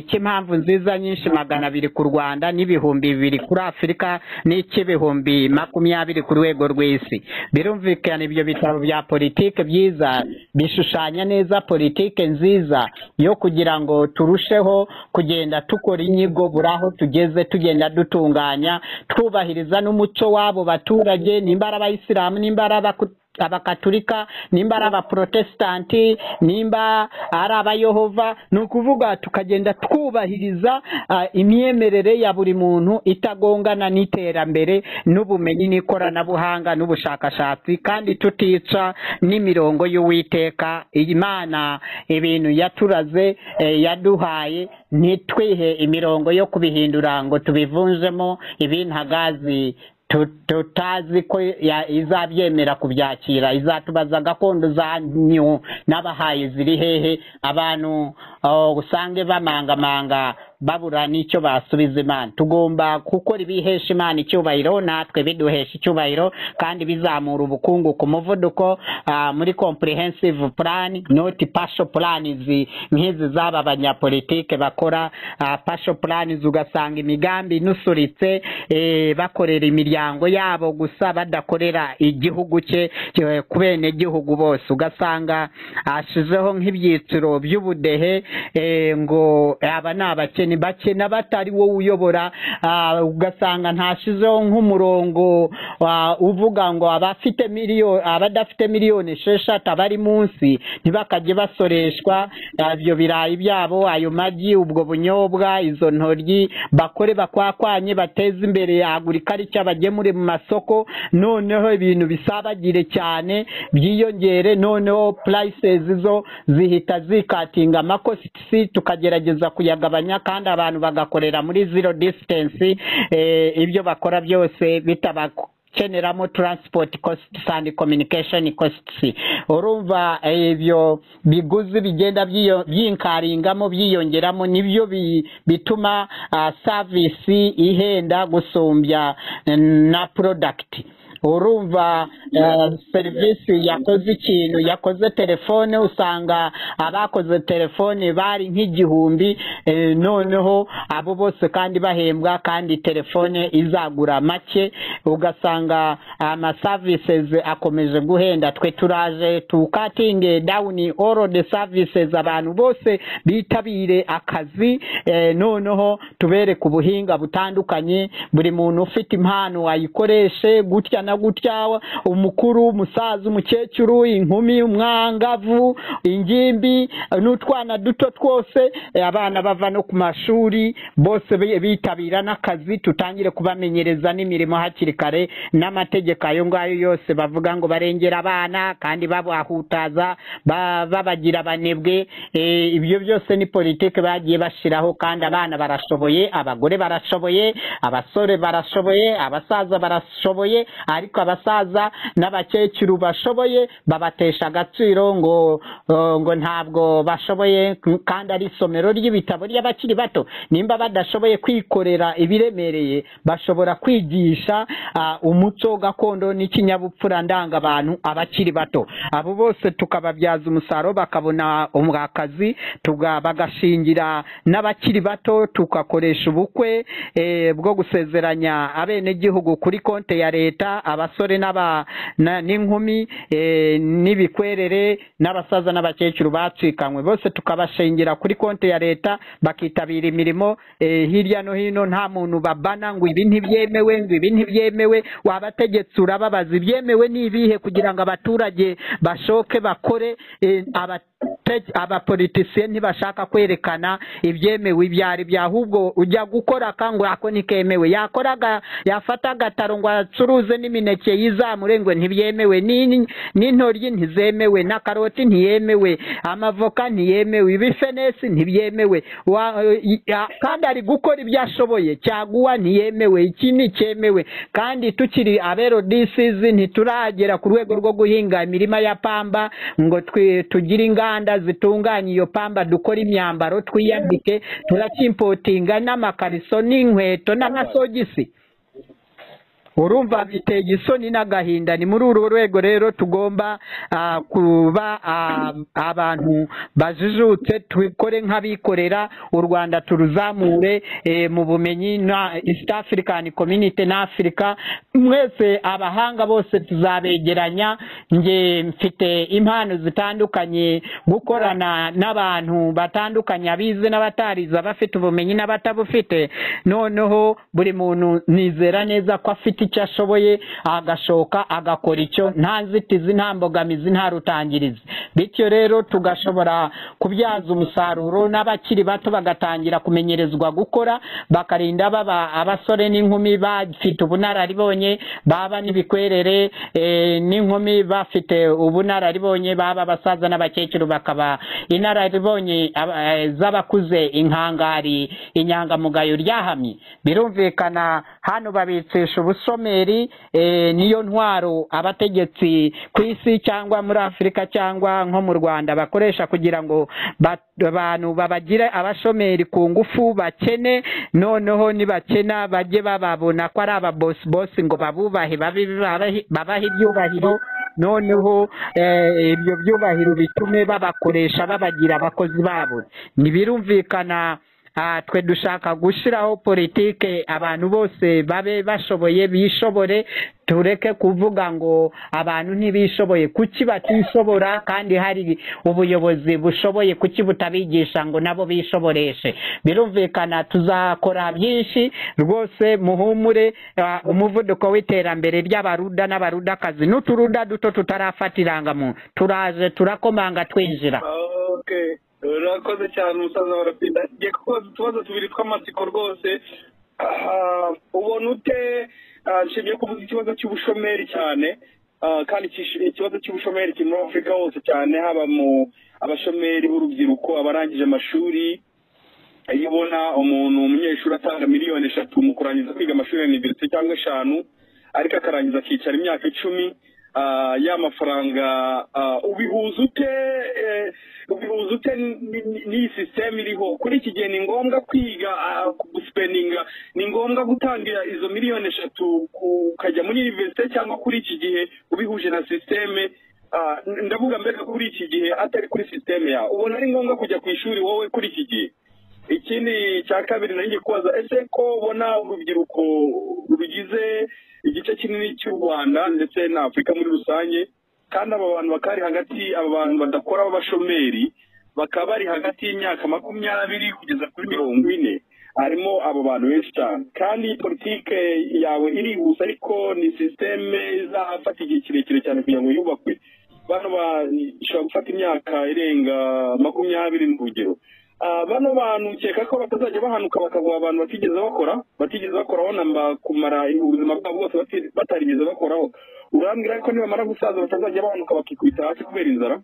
S2: cy'impamvu nziza nyinshi magana abiri ku rwanda n'ibihumbi bibiri kuri afurika n'icy'ibihumbi makumyabiri ku rwego rw'isi birumvikana ibyo bitabo bya politiki byiza bishushanya neza politiki nziza yo kugira ngo turusheho kugenda dukora inyigo buri aho tugeze tugenda dutunganya twubahiriza n'umuco w'abo baturage nimba ari abayisilamu nimba ari abakutu abakaturika nimba ari abaporotesitanti nimba ari abayehova ni ukuvuga tukagenda twubahiriza imyemerere ya buri muntu itagongana n'iterambere n'ubumenyi n'ikoranabuhanga n'ubushakashatsi kandi tutica n'imirongo y'uwiteka imana ibintu yaturaze yaduhaye ntitwihe imirongo yo kubihindura ngo tubivunjemo ibintagazi tutazi ko izabyemera kubyakira izatubaza gakondo za nyu n'abahaye ziri hehe abantu usange bamangamanga babura n'icyo basubiza imana tugomba gukora ibihesha imana icyubahiro natwe biduhesha icyubahiro kandi bizamura ubukungu ku muvuduko muri comprehensive plan noti pasho planizi nk'izi zaba abanyapolitike bakora pasho planizi ugasanga imigambi inusuritse bakorera imiryango yabo gusa badakorera igihugu cye ku benegihugu bose ugasanga hashizeho nk'ibyiciro by'ubudehe ngo aba ni abakene ni bakena batari wowe uyobora ugasanga ntashizeho nk'umurongo uvuga ngo abafite miliyoni abadafite miliyoni esheshatu abari munsi ntibakajye basoreshwa ibyo birayi byabo ayo magi ubwo bunyobwa izo ntoryi bakore bakwakwanye bateze imbere agurika aricyo abagemure mu masoko noneho ibintu bisabagire cyane byiyongere noneho purayisezi zo zihita zikatinga amakosisi tukagerageza kuyagabanya kandi abantu bagakorera muri zero disitansi ibyo bakora byose bitabakeneramo taransipoti kositi sandi kominikashoni kositi urumva ibyo biguzi bigenda byinkaringamo byiyongeramo nibyo bituma savisi ihenda gusumbya na porodagiti urumva serivisi yakoze ikintu yakoze telefone usanga abakoze telefone bari nk'igihumbi noneho abo bose kandi bahembwa kandi telefone izagura make ugasanga amasavisizi akomeje guhenda twe turaje tukatinge dawuni oro de savisizi abantu bose bitabire akazi noneho tubereke ubuhinga butandukanye buri muntu ufite impano ayikoreshe gutya na gutya umukuru umusaza umukecuru inkumi umwangavu ingimbi n'utwana duto twose abana bava no ku mashuri bose bitabira n'akazi tutangire kubamenyereza n'imirimo hakiri kare n'amategeko ayo ngayo yose bavuga ngo barengera abana kandi babahutaza babagira abanebwe ibyo byose ni politiki bagiye bashyiraho kandi abana barashoboye abagore barashoboye abasore barashoboye abasaza barashoboye ariko abasaza n'abakecuru bashoboye babatesha agaciro ngo ngo ntabwo bashoboye kandi ari isomero ry'ibitabo ry'abakiri bato nimba badashoboye kwikorera ibiremereye bashobora kwigisha umuco gakondo n'ikinyabupfura ndangabantu abakiri bato abo bose tukababyaza umusaruro bakabona akazi bagashingira n'abakiri bato tugakoresha ubukwe bwo gusezeranya abenegihugu kuri konti ya leta abasore n'inkumi n'ibikwerere n'abasaza n'abakecuru bacikanywe bose tukabashingira kuri konti ya leta bakitabira imirimo hirya no hino nta muntu babana ngo ibi ntibyemewe ngo ibi ntibyemewe wabategetse urababaza ibyemewe n'ibihe kugira ngo abaturage bashoke bakore abapolitisiye ntibashaka kwerekana ibyemewe ibyo ari byo ahubwo ujya gukora akangura ako ntikemewe yakoraga yafata agataro ngo acuruze n'imineke y'izamure ngo ntibyemewe n'intoryi ntizemewe na karoti ntiyemewe amavoka ntiyemewe ibifenesi ntibyemewe kandi ari gukora ibyo ashoboye cyaguwa ntiyemewe iki ntikemewe kandi tukiri aberodisizi ntituragera ku rwego rwo guhinga imirima ya pamba ngo tugire inganda zitunganya iyo pamba dukore imyambaro twiyambike turakimpotinga n'amakariso n'inkweto n'amasogisi urumva biteye isoni n'agahinda ni muri urwo rwego rero tugomba ah, kuba ah, abantu bajijutse tubikore nk'abikorera u rwanda turuzamure eh, mu bumenyi na east african community na africa mwese abahanga bose tuzabegeranya nge mfite impano zitandukanye gukorana n'abantu batandukanye abize n'abatarize abafite ubumenyi n'abatabufite noneho buri muntu nizera neza ko afite icyo ashoboye agashoka agakora icyo nta nzitizi nta mbogamizi nta rutangirizi bityo rero tugashobora kubyaza umusaruro n'abakiri bato bagatangira kumenyerezwa gukora bakarinda baba abasore n'inkumi bafite ubunararibonye baba n'ibikwerere eh, n'inkumi bafite ubunararibonye baba abasaza n'abakecuru bakaba inararibonye aba- eh, z'abakuze inkangari inyangamugayo ryahamye birumvikana hano babitsisha ubusomeri eh, niyo ntwaro abategetsi ku isi cyangwa muri afurika cyangwa nko mu rwanda bakoresha kugira ngo ba- abantu babagire abashomeri ku ngufu bakene noneho nibakena bajye bababona ko ari ababosi ngo babubahe babe- babahe babahe ibyubahiro noneho eh, ibyo byubahiro bitume babakoresha babagira abakozi babo ntibirumvikana ah, twe dushaka gushyiraho politike abantu bose babe bashoboye bishobore tureke kuvuga ngo abantu ntibishoboye kuki batishobora kandi hari ubuyobozi bushoboye kuki butabigisha ngo nabo bishoboreshe birumvikana tuzakora byinshi rwose muhumure ah, umuvuduko w'iterambere ry'abaruda n'abarudakazi n'uturuda duto tutarafata irangamuntu turaje turakomanga twinjira
S3: okay urakoze cyane umusaza warapinda ngiye kukubaza utubazo tubiri tw'amatsiko rwose Ah, ubona ute ah, nshimiye kuvuga ikibazo cy'ubushomeri cyane Ah, kandi ikish- ikibazo cy'ubushomeri kiri muri afurika hose cyane haba mu abashomeri b'urubyiruko abarangije amashuri iyo ubona umuntu umunyeshuri atanga miliyoni eshatu mu kurangiza kwiga amashuri ya univerisite cyangwa eshanu ariko akarangiza akicara imyaka icumi ah, ya mafaranga ah, ubihuza ute eh, ubihuza ute n- n- n'iyi sisiteme iriho kuri iki gihe ni ngombwa kwiga ah, gusipendinga ni ngombwa gutangira izo miliyoni eshatu ku- ukajya muri univerisite cyangwa kuri iki gihe ubihuje na sisiteme ah, n- ndavuga mbega kuri iki gihe atari kuri sisiteme yawe ubona ari ngombwa kujya ku ishuri wowe kuri iki gihe ikindi cya kabiri nari ngiye kubaza ese ko ubona urubyiruko rugize igice kinini cy'u rwanda ndetse na afurika muri rusange kandi aba bantu bakaba bari hagati aba bantu badakora b'abashomeri bakaba bari hagati y'imyaka makumyabiri kugeza kuri mirongo ine harimo abo bantu benshi cyane kandi politike yawe irihuse ariko ni sisiteme izafata igihe kirekire cyane kugira ngo yubakwe bano ba- ishobora gufata imyaka irenga makumyabiri ni urugero Ah, bano bantu ukeka ko batazajya bahanuka bakavura abantu batigeze bakora batigeze bakoraho namba kumara ubuzima bwabo bwose bati- batarigeze bakoraho urambwira ko nibamara gusaza batazajya bahanuka bakikubita hasi kubera inzara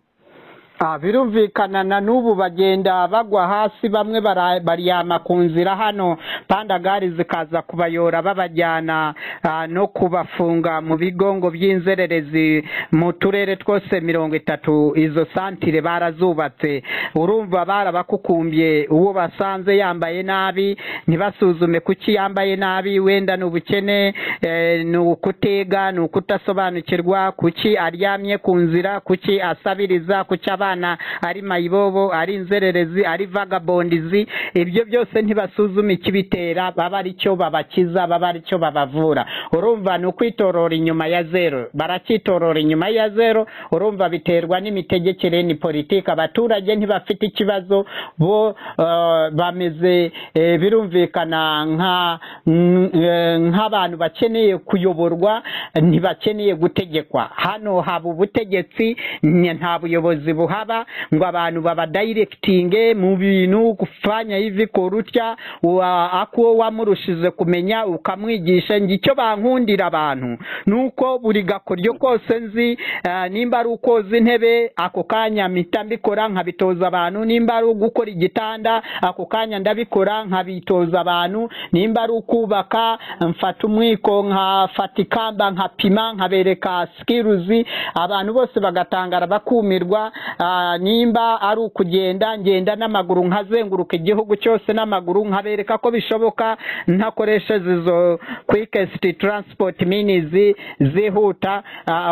S2: Ah, birumvikana na n'ubu bagenda bagwa hasi bamwe bara- baryama ku nzira hano pandagari zikaza kubayora babajyana ah, no kubafunga mu bigongo by'inzererezi mu turere twose mirongo itatu izo santire barazubatse urumva barabakukumbye uwo basanze yambaye nabi ntibasuzume kuki yambaye nabi wenda ni ubukene eh, ni ukutiga ni ukutasobanukirwa kuki aryamye ku nzira kuki asabiriza kuki abana ari mayibobo ari inzererezi ari vagabondizi ibyo byose ntibasuzuma ikibitera baba ari cyo babakiza baba ari cyo babavura urumva ni ukwitorora inyuma ya zero baracyitorora inyuma ya zero urumva biterwa n'imitegekere ni politiki abaturage ntibafite ikibazo bo eh, bameze eh, birumvikana nka mm, eh, nk'abantu bakeneye kuyoborwa ntibakeneye gutegekwa hano haba ubutegetsi nye- nta buyobozi buhaba ngo abantu babadayirekitinge mu bintu gufanya hivi korutya wa- akuwo wamurushije kumenya ukamwigisha ngo icyo bankundira abantu ni uko buri gakoryo kose nzi eh, nimba ari ukoza intebe ako kanya mpita mbikora nkabitoza abantu nimba ari ugukora igitanda ako kanya ndabikora nkabitoza abantu nimba ari ukubaka mfata umwiko nkafata ikamba nkapima nkabereka sikiruzi abantu bose bagatangara bakumirwa ah, nimba ari ukugenda ngenda n'amaguru nkazenguruka igihugu cyose n'amaguru nkabereka ko bishoboka ntakoresheje izo kwikesiti taransipoti minizi zihuta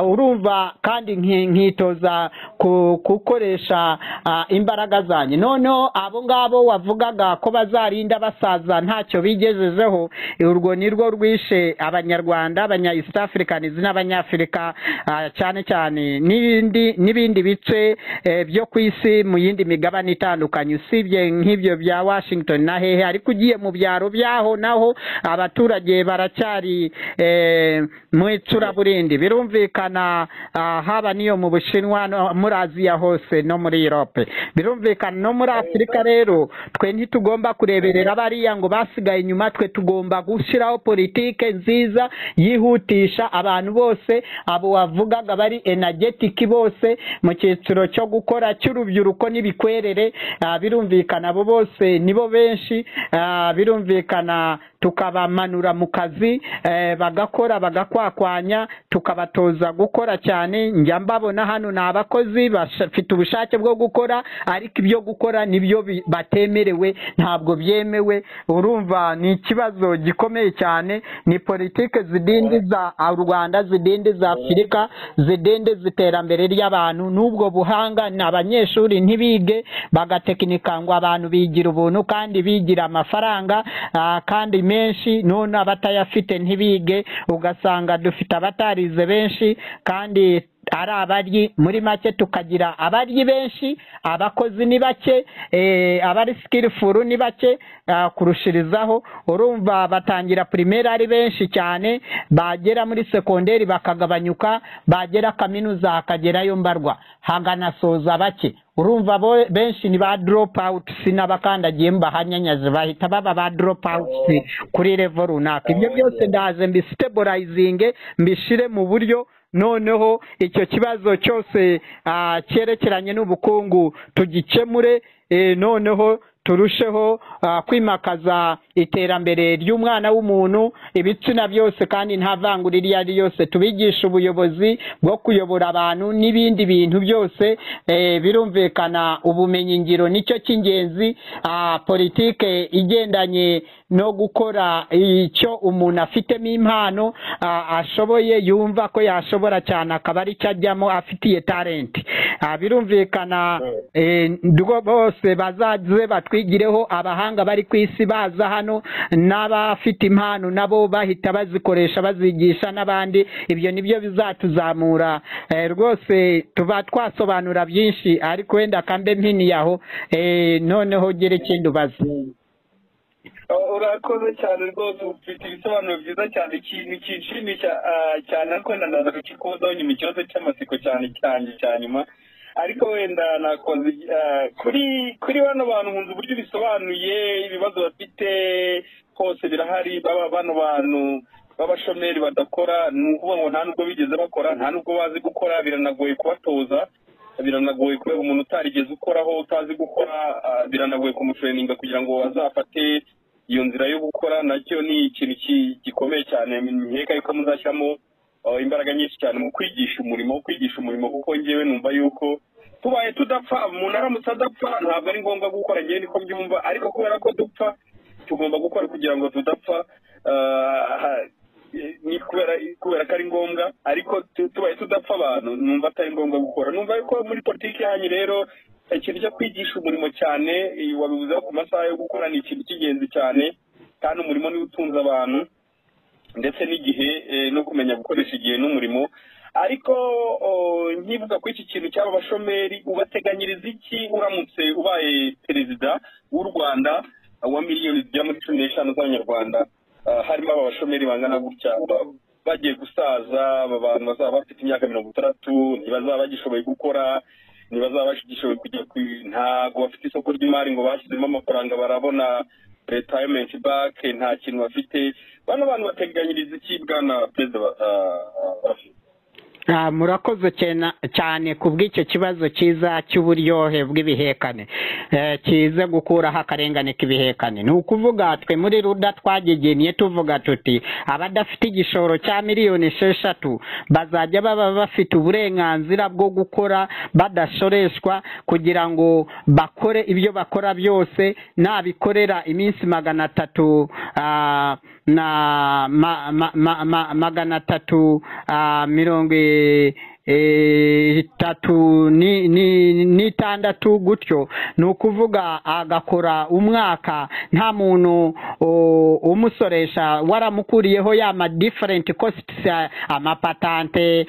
S2: urumva kandi nkitoza gukoresha imbaraga zanjye noneho abo ngabo wavugaga ko bazarinda basaza ntacyo bigejejeho urwo ni rwo rwishe abanyarwanda abanya east africanizi n'abanyafurika cyane cyane n'ibindi bice byo ku isi mu yindi migabane itandukanye usibye nk'ibyo bya washington na hehe ariko ugiye mu byaro byaho naho abaturage baracyari mu icuraburindi birumvikana haba n'iyo mu bushinwa muri aziya hose no muri europe birumvikana no muri afurika rero twe ntitugomba kureberera bariya ngo basigaye inyuma twe tugomba gushyiraho politike nziza yihutisha abantu bose abo wavugaga bari enagetiki bose mu cyiciro cyo gukora cy'urubyiruko n'ibikwerere birumvikana abo bose nibo benshi birumvikana tukabamanura mu kazi bagakora bagakwakwanya tukabatoza gukora cyane njya mbabona hano ni abakozi bafite ubushake bwo gukora ariko ibyo gukora nibyo batemerewe ntabwo byemewe urumva ni ikibazo gikomeye cyane ni politike zidindiza u rwanda zidindiza afurika zidindiza iterambere ry'abantu n'ubwo buhanga ni abanyeshuri ntibige bagatekinika ngo abantu bigira ubuntu kandi bigira amafaranga kandi menshi none abatayafite ntibige ugasanga dufite abatarize benshi kandi ari abaryi muri make tukagira abaryi benshi abakozi ni bake abari sikirifuru ni bake kurushirizaho urumva batangira pirimeri ari benshi cyane bagera muri sekonderi bakagabanyuka bagera kaminuza hakagerayo mbarwa haganasoza bake urumva benshi ni ba doropawutusi n'abakandagiye mbahanyanyaze bahita baba ba doropawutusi kuri revo runaka ibyo byose ndaze mbisiteburayizinge mbishyire mu buryo noneho icyo kibazo cyose cyerekeranye n'ubukungu tugikemure noneho turusheho kwimakaza iterambere ry'umwana w'umuntu ibitsina byose kandi nta vangura iryo ari ryose tubigisha ubuyobozi bwo kuyobora abantu n'ibindi bintu byose birumvikana ubumenyi ngiro nicyo cy'ingenzi politike igendanye no gukora icyo umuntu afitemo impano ashoboye yumva ko yashobora cyane akaba ari cyo ajyamo afitiye talenti birumvikana bose bazaze batwigireho abahanga bari ku isi baza hano n'abafite impano nabo bahita bazikoresha bazigisha n'abandi ibyo nibyo bizatuzamura rwose tuba twasobanura byinshi ariko wenda kambe mpiniye aho noneho ugere ikindi ubaza
S3: urakoze cyane rwose ufite ibisobanuro byiza cyane ikintu cyishimye cyane ariko nanone kikudonya mu kibazo cy'amasiko cyane cyane cya nyuma ariko wenda nakoze kuri kuri bano bantu mu nzu uburyo bisobanuye ibibazo bafite hose birahari baba bano bantu b'abashomeri badakora ni ukuvuga ngo nta nubwo bigeze bakora nta nubwo bazi gukora biranagoye kubatoza biranagoye kubera umuntu utarigeze ukoraho utazi gukora biranagoye kumutureninga kugira ngo azafate iyo nzira yo gukora nacyo ni ikintu gikomeye cyane nkeka yuko muzashyiramo imbaraga nyinshi cyane mu kwigisha umurimo wo kwigisha umurimo kuko ngewe numva yuko tubaye tudapfa umuntu aramutse adapfa ntabwo ari ngombwa gukora ngewe niko byumva ariko kubera ko dupfa tugomba gukora kugira ngo tudapfa ni kubera ko ari ngombwa ariko tubaye tudapfa abantu numva atari ngombwa gukora numva yuko muri politiki yanyu rero ikintu cyo kwigisha umurimo cyane wabivuzeho ku masaha yo gukora ni ikintu cy'ingenzi cyane kandi umurimo niwo utunze abantu ndetse n'igihe no kumenya gukoresha igihe n'umurimo ariko nkivuga ko iki kintu cy'aba bashomeri ubateganyiriza iki uramutse ubaye perezida w'u rwanda wa miliyoni zigera muri cumi n'eshanu z'abanyarwanda harimo aba bashomeri bangana gutya bagiye gusaza aba bantu bazaba bafite imyaka mirongo itandatu ntibazaba bagishoboye gukora ntibazaba bagishoboye kujya ku ntago bafite isoko ry'imari ngo bashyizemo amafaranga barabona retayimenti bake nta kintu bafite bano bantu bateganyiriza iki bwana perezida
S2: murakoze cyane ku bw'icyo kibazo cyiza cy'uburyohe bw'ibihekane kiza gukuraho akarengane k'ibihekane ni ukuvuga twe muri ruda twagegeniye tuvuga tuti abadafite igishoro cya miliyoni esheshatu bazajya baba bafite uburenganzira bwo gukora badashoreshwa kugira ngo bakore ibyo bakora byose nabikorera iminsi magana atatu na magana atatu mirongo itatu n'itandatu gutyo ni ukuvuga agakora umwaka nta muntu umusoresha waramukuriyeho ya ma diferenti kositi amapatante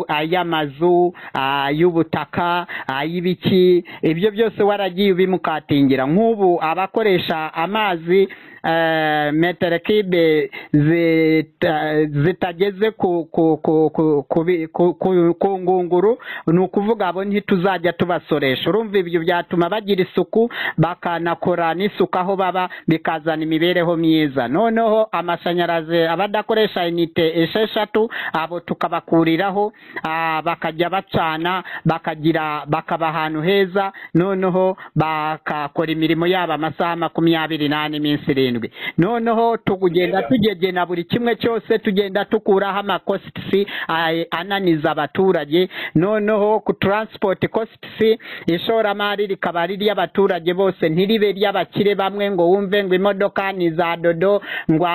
S2: ay'amazu ay'ubutaka ay'ibiki ibyo byose waragiye ubimukatingira nk'ubu abakoresha amazi metero kibe zitageze ku ngunguru ni ukuvuga abo ntituzajya tubasoresha urumva ibyo byatuma bagira isuku bakanakora n'isuku aho baba bikazana imibereho myiza noneho amashanyarazi abadakoresha inite esheshatu abo tukabakuriraho bakajya bacana bakagira bakaba ahantu heza noneho bakakora imirimo yabo amasaha makumyabiri n'ane iminsi irindwi noneho tugenda tugegena buri kimwe cyose tugenda tukuraho amakositisi ananiza abaturage noneho ku taransipoti kositisi ishoramari rikaba ari iry'abaturage bose ntiribe iry'abakire bamwe ngo wumve ngo imodoka ni za dodo ngo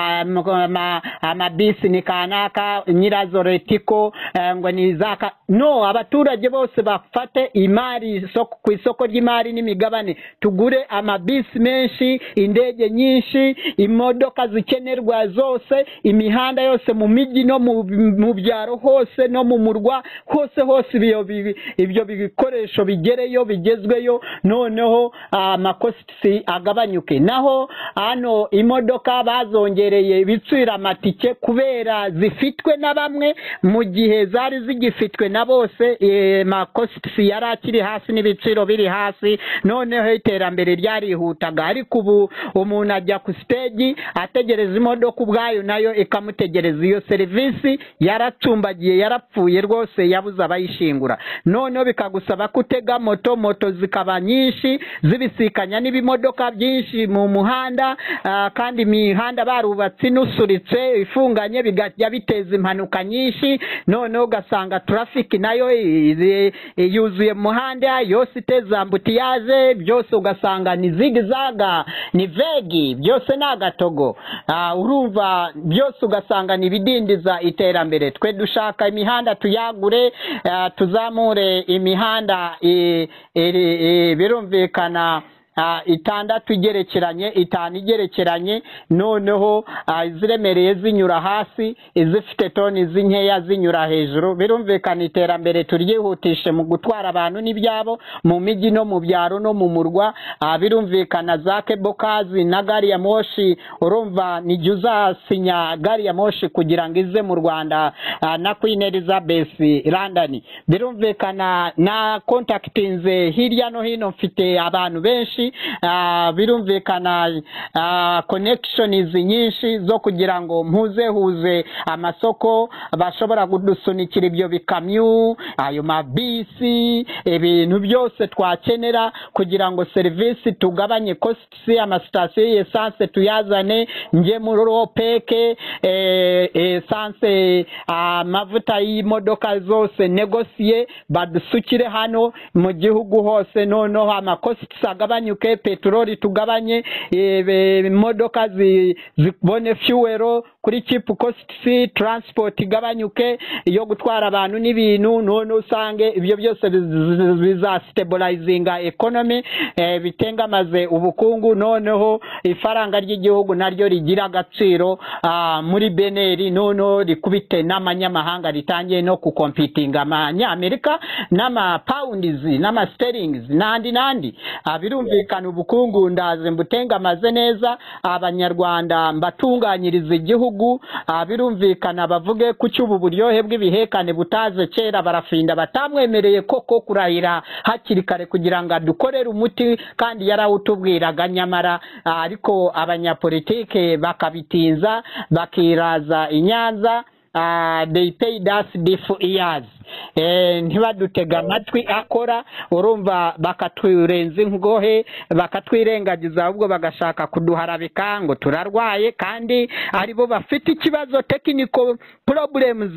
S2: amabisi ni kanaka nyirazo retiko ngo ni za no abaturage bose bafate imari ku isoko ry'imari n'imigabane tugure amabisi menshi indege nyinshi imodoka zikenerwa zose imihanda yose mu mijyi no mu byaro hose no mu murwa hose hose ibyo bikoresho bigereyo bigezweyo noneho amakositisi agabanyuke naho hano imodoka bazongereye ibiciro amatike kubera zifitwe na bamwe mu gihe zari zigifitwe na bose makositisi yari akiri hasi n'ibiciro biri hasi noneho iterambere ryarihutaga ariko ubu umuntu ajya ku siteji ategereza imodoka ubwayo nayo ikamutegereza iyo serivisi yaracumbagiye yarapfuye rwose yabuze abayishingura noneho bikagusaba ko utega moto moto zikaba nyinshi zibisikanya n'ibimodoka byinshi mu muhanda kandi imihanda barubatse inusuritse ifunganye bigajya biteza impanuka nyinshi noneho ugasanga turafiki nayo yuzuye mu muhanda yose iteza ambutiyaje byose ugasanga ni zigizaga ni vegi byose ni agatogo urumva byose ugasanga ni ibidindiza iterambere twe dushaka imihanda tuyagure tuzamure imihanda birumvikana itandatu igerekeranye itanu igerekeranye noneho iziremereye zinyura hasi izifite toni z'inkeya zinyura hejuru birumvikana iterambere turyihutishe mu gutwara abantu n'ibyabo mu mijyi no mu byaro no mu murwa birumvikana za kebokazi na gari ya moshi urumva nijya uzasinya gari ya moshi kugira ngo ize mu rwanda na queen elizabeth london birumvikana na kontakitinze hirya no hino mfite abantu benshi birumvikana konekishonizi nyinshi zo kugira ngo mpuzehuze amasoko bashobora kudusunikira ibyo bikamyo ayo mabisi ibintu byose twakenera kugira ngo serivisi tugabanye kositisi amasitasiyo y'esanse tuyazane njye muri ropeke esanse amavuta y'imodoka zose negosiye badusukire hano mu gihugu hose noneho amakositisi agabanyuke peteroli tugabanye imodoka zibone fiyuwero kuri kipu kositisi taransipoti igabanyuke yo gutwara abantu n'ibintu none usange ibyo byose bizasiteburayizinga ekonomi bitengamaze ubukungu noneho ifaranga ry'igihugu naryo rigira agaciro muri beneri noneho rikubite n'amanyamahanga ritangiye no gukompitinga abanyamerika n'amapawundizi n'amasiteringizi n'andi n'andi birumvikana ubukungu ndaze mbutengamaze neza abanyarwanda mbatunganyiriza igihugu birumvikana bavuge ku cy'ubu buryohe bw'ibihekane butaze kera barafinda batamwemereye koko kurahira hakiri kare kugira ngo adukorere umuti kandi yarawutubwiraga nyamara ariko abanyapolitike bakabitinza bakiraza inyanza they pay us for years ntibadutega amatwi akora urumva bakaturenza ingohe bakatwirengagiza ahubwo bagashaka kuduharabika ngo turarwaye kandi aribo bafite ikibazo technical problems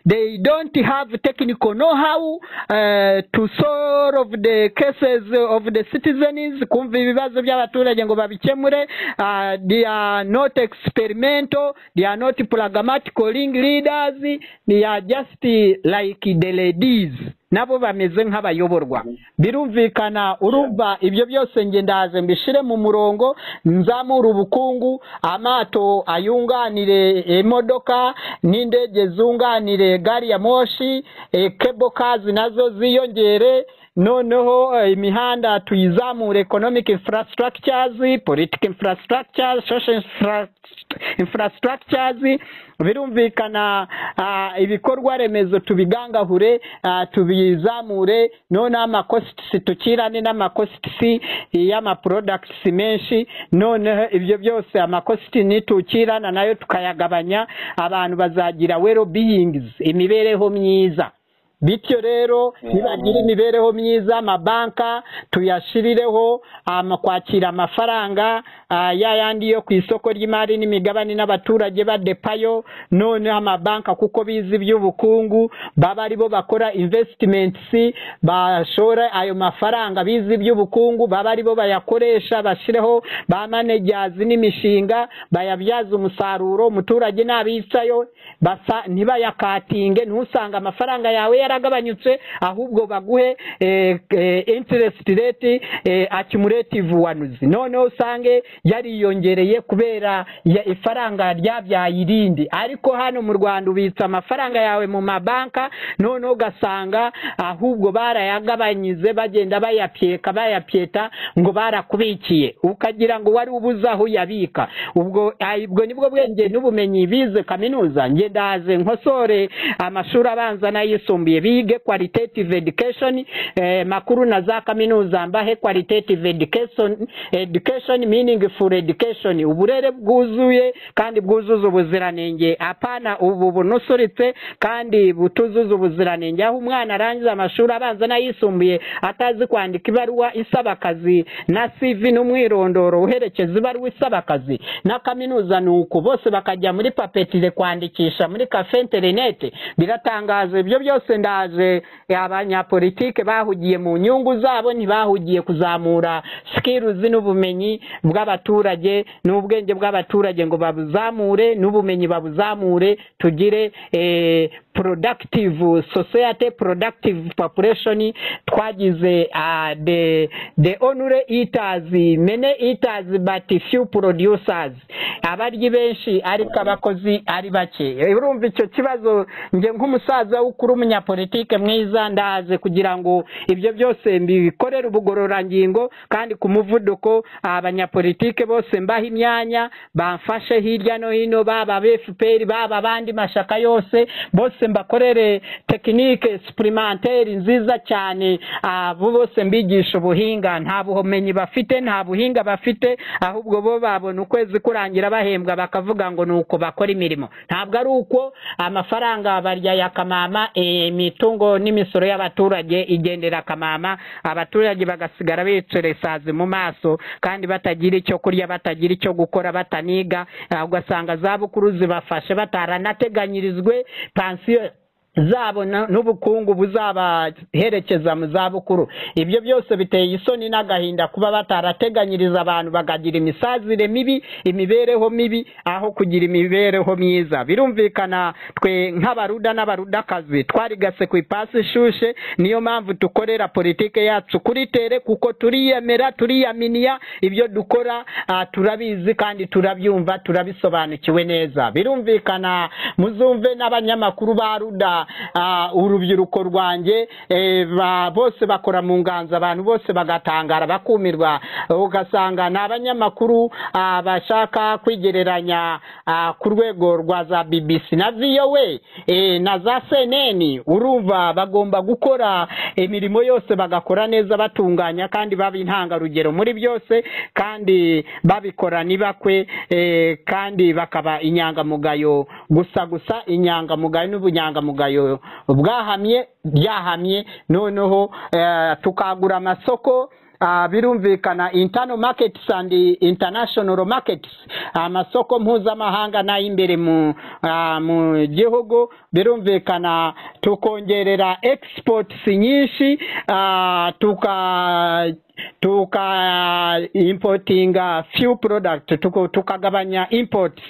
S2: they don't have technical know how uh, to solve the cases of the citizens kumva ibibazo by'abaturage ngo babikemure uh, they are not experimental they are not pragmatical leaders they are just uh, like the ladies nabo bameze nk'abayoborwa birumvikana urumva ibyo byose nge ndaze mbishire mu murongo nzamura ubukungu amato ayunganire imodoka n'indege zunganire gari ya moshi eh, cable cars nazo ziyongere noneho eh, imihanda tuyizamure economic infrastructures political infrastructures social infra- infrastructures birumvikana ah, ibikorwa remezo tubigangahure ah, tubizamure noneho amakositisi tukirane n'amakositisi y'amaporodakitisi menshi noneho ibyo byose amakositi nitukirana nayo tukayagabanya abantu bazagira wero biyingizi imibereho myiza bityo rero nibagira imibereho myiza amabanka tuyashirireho ama- kwakira amafaranga ah, ya yandi yo ku isoko ry'imari n'imigabane n'abaturage badepayo noneho amabanka kuko bizi iby'ubukungu baba aribo bakora invesitimenti bashora ayo mafaranga bizi iby'ubukungu baba aribo bayakoresha bashyireho ba manejazi n'imishinga bayabyaza umusaruro umuturage n'abicayo basa ntibayakatinge ntusanga amafaranga yawe yaragabanyutse ahubwo baguhe eh, eh, interest rate eh, accumulative wanuzi noneho usange yariyongereye kubera ya- ifaranga ryabyaye irindi ariko hano mu rwanda ubitsa amafaranga yawe mu mabanka noneho ugasanga ahubwo barayagabanyize bagenda bayapyeka bayapyeta ngo barakubikiye ukagira ngo wari ubuze aho uyabika ubwo ah, ubwo nibwo bwenge n'ubumenyi bize kaminuza nge ndaze nkosore amashuri abanza n'ayisumbuye bige qualitative education eh, makuru na za kaminuza mbahe qualitative education education meaningful education uburere bwuzuye kandi bwuzuza ubuziranenge apana ubu bunusuritse kandi butuzuza ubuziranenge aho umwana arangiza amashuri abanza n'ayisumbuye atazi kwandika ibaruwa isaba akazi na cv n'umwirondoro uherekeza ibaruwa isaba akazi na kaminuza ni uko bose bakajya muri papetire kwandikisha muri kafe interinete biratangaza ibyo byose ndaje abanyapolitike bahugiye mu nyungu zabo ntibahugiye kuzamura sikirizi n'ubumenyi bw'abaturage n'ubwenge bw'abaturage ngo babuzamure n'ubumenyi babuzamure tugire eh, productive society productive population twagize ah, the the only eaters many eaters but few producers abaryi benshi ariko abakozi ari bake Eh, urumva icyo kibazo nge nk'umusaza w'ukuri umunyapolitike mwiza ndaze kugira ngo ibyo byose mbikorere ubugororangingo kandi ku muvuduko ah, abanyapolitike bose mbaha imyanya bamfashe hirya no hino baba FPR baba abandi mashyaka yose bose mbakorere tekinike supurimenteri nziza cyane abo bose mbigisha ubuhinga nta bumenyi bafite nta buhinga bafite ahubwo bo babona ukwezi kurangira bahembwa bakavuga ngo ni uko bakora imirimo ntabwo ari uko amafaranga barya ya kamama eh, imitungo n'imisoro y'abaturage igendera kamama abaturage bagasigara biceresazi mu maso kandi batagira icyo kurya batagira icyo gukora bataniga ah, ugasanga za bukuru zibafashe bataranateganyirijwe pansiyo zabo na- n'ubukungu buzabaherekeza mu zabukuru ibyo byose biteye isoni n'agahinda kuba batarateganyiriza abantu bakagira imisazire mibi imibereho mibi aho kugira imibereho myiza birumvikana twe nk'abaruda n'abarudakazi twarigase ku ipasi ishushe niyo mpamvu dukorera politike yacu kuri tere kuko turiyemera turiyaminiya ibyo dukora ah, turabizi kandi turabyumva turabisobanukiwe neza birumvikana muzumve n'abanyamakuru ba ruda ah, urubyiruko rwanjye eh, ba- bose bakora mu nganzo abantu bose bagatangara bakumirwa ugasanga ni abanyamakuru ah, bashaka kwigereranya ah, ku rwego rwa za bbc na voa eh, na za cnn urumva bagomba gukora imirimo yose bagakora neza batunganya kandi baba intangarugero muri byose kandi babikora ntibakwe eh, kandi bakaba inyangamugayo gusa gusa inyangamugayo n'ubunyangamugayo bwahamye byahamye noneho eh, tukagura amasoko ah, birumvikana internal markets and international markets amasoko mpuzamahanga n'ay'imbere mu ah, mu gihugu birumvikana tukongerera exports nyinshi ah, tuka tuka importinga few product tuko- tukagabanya imports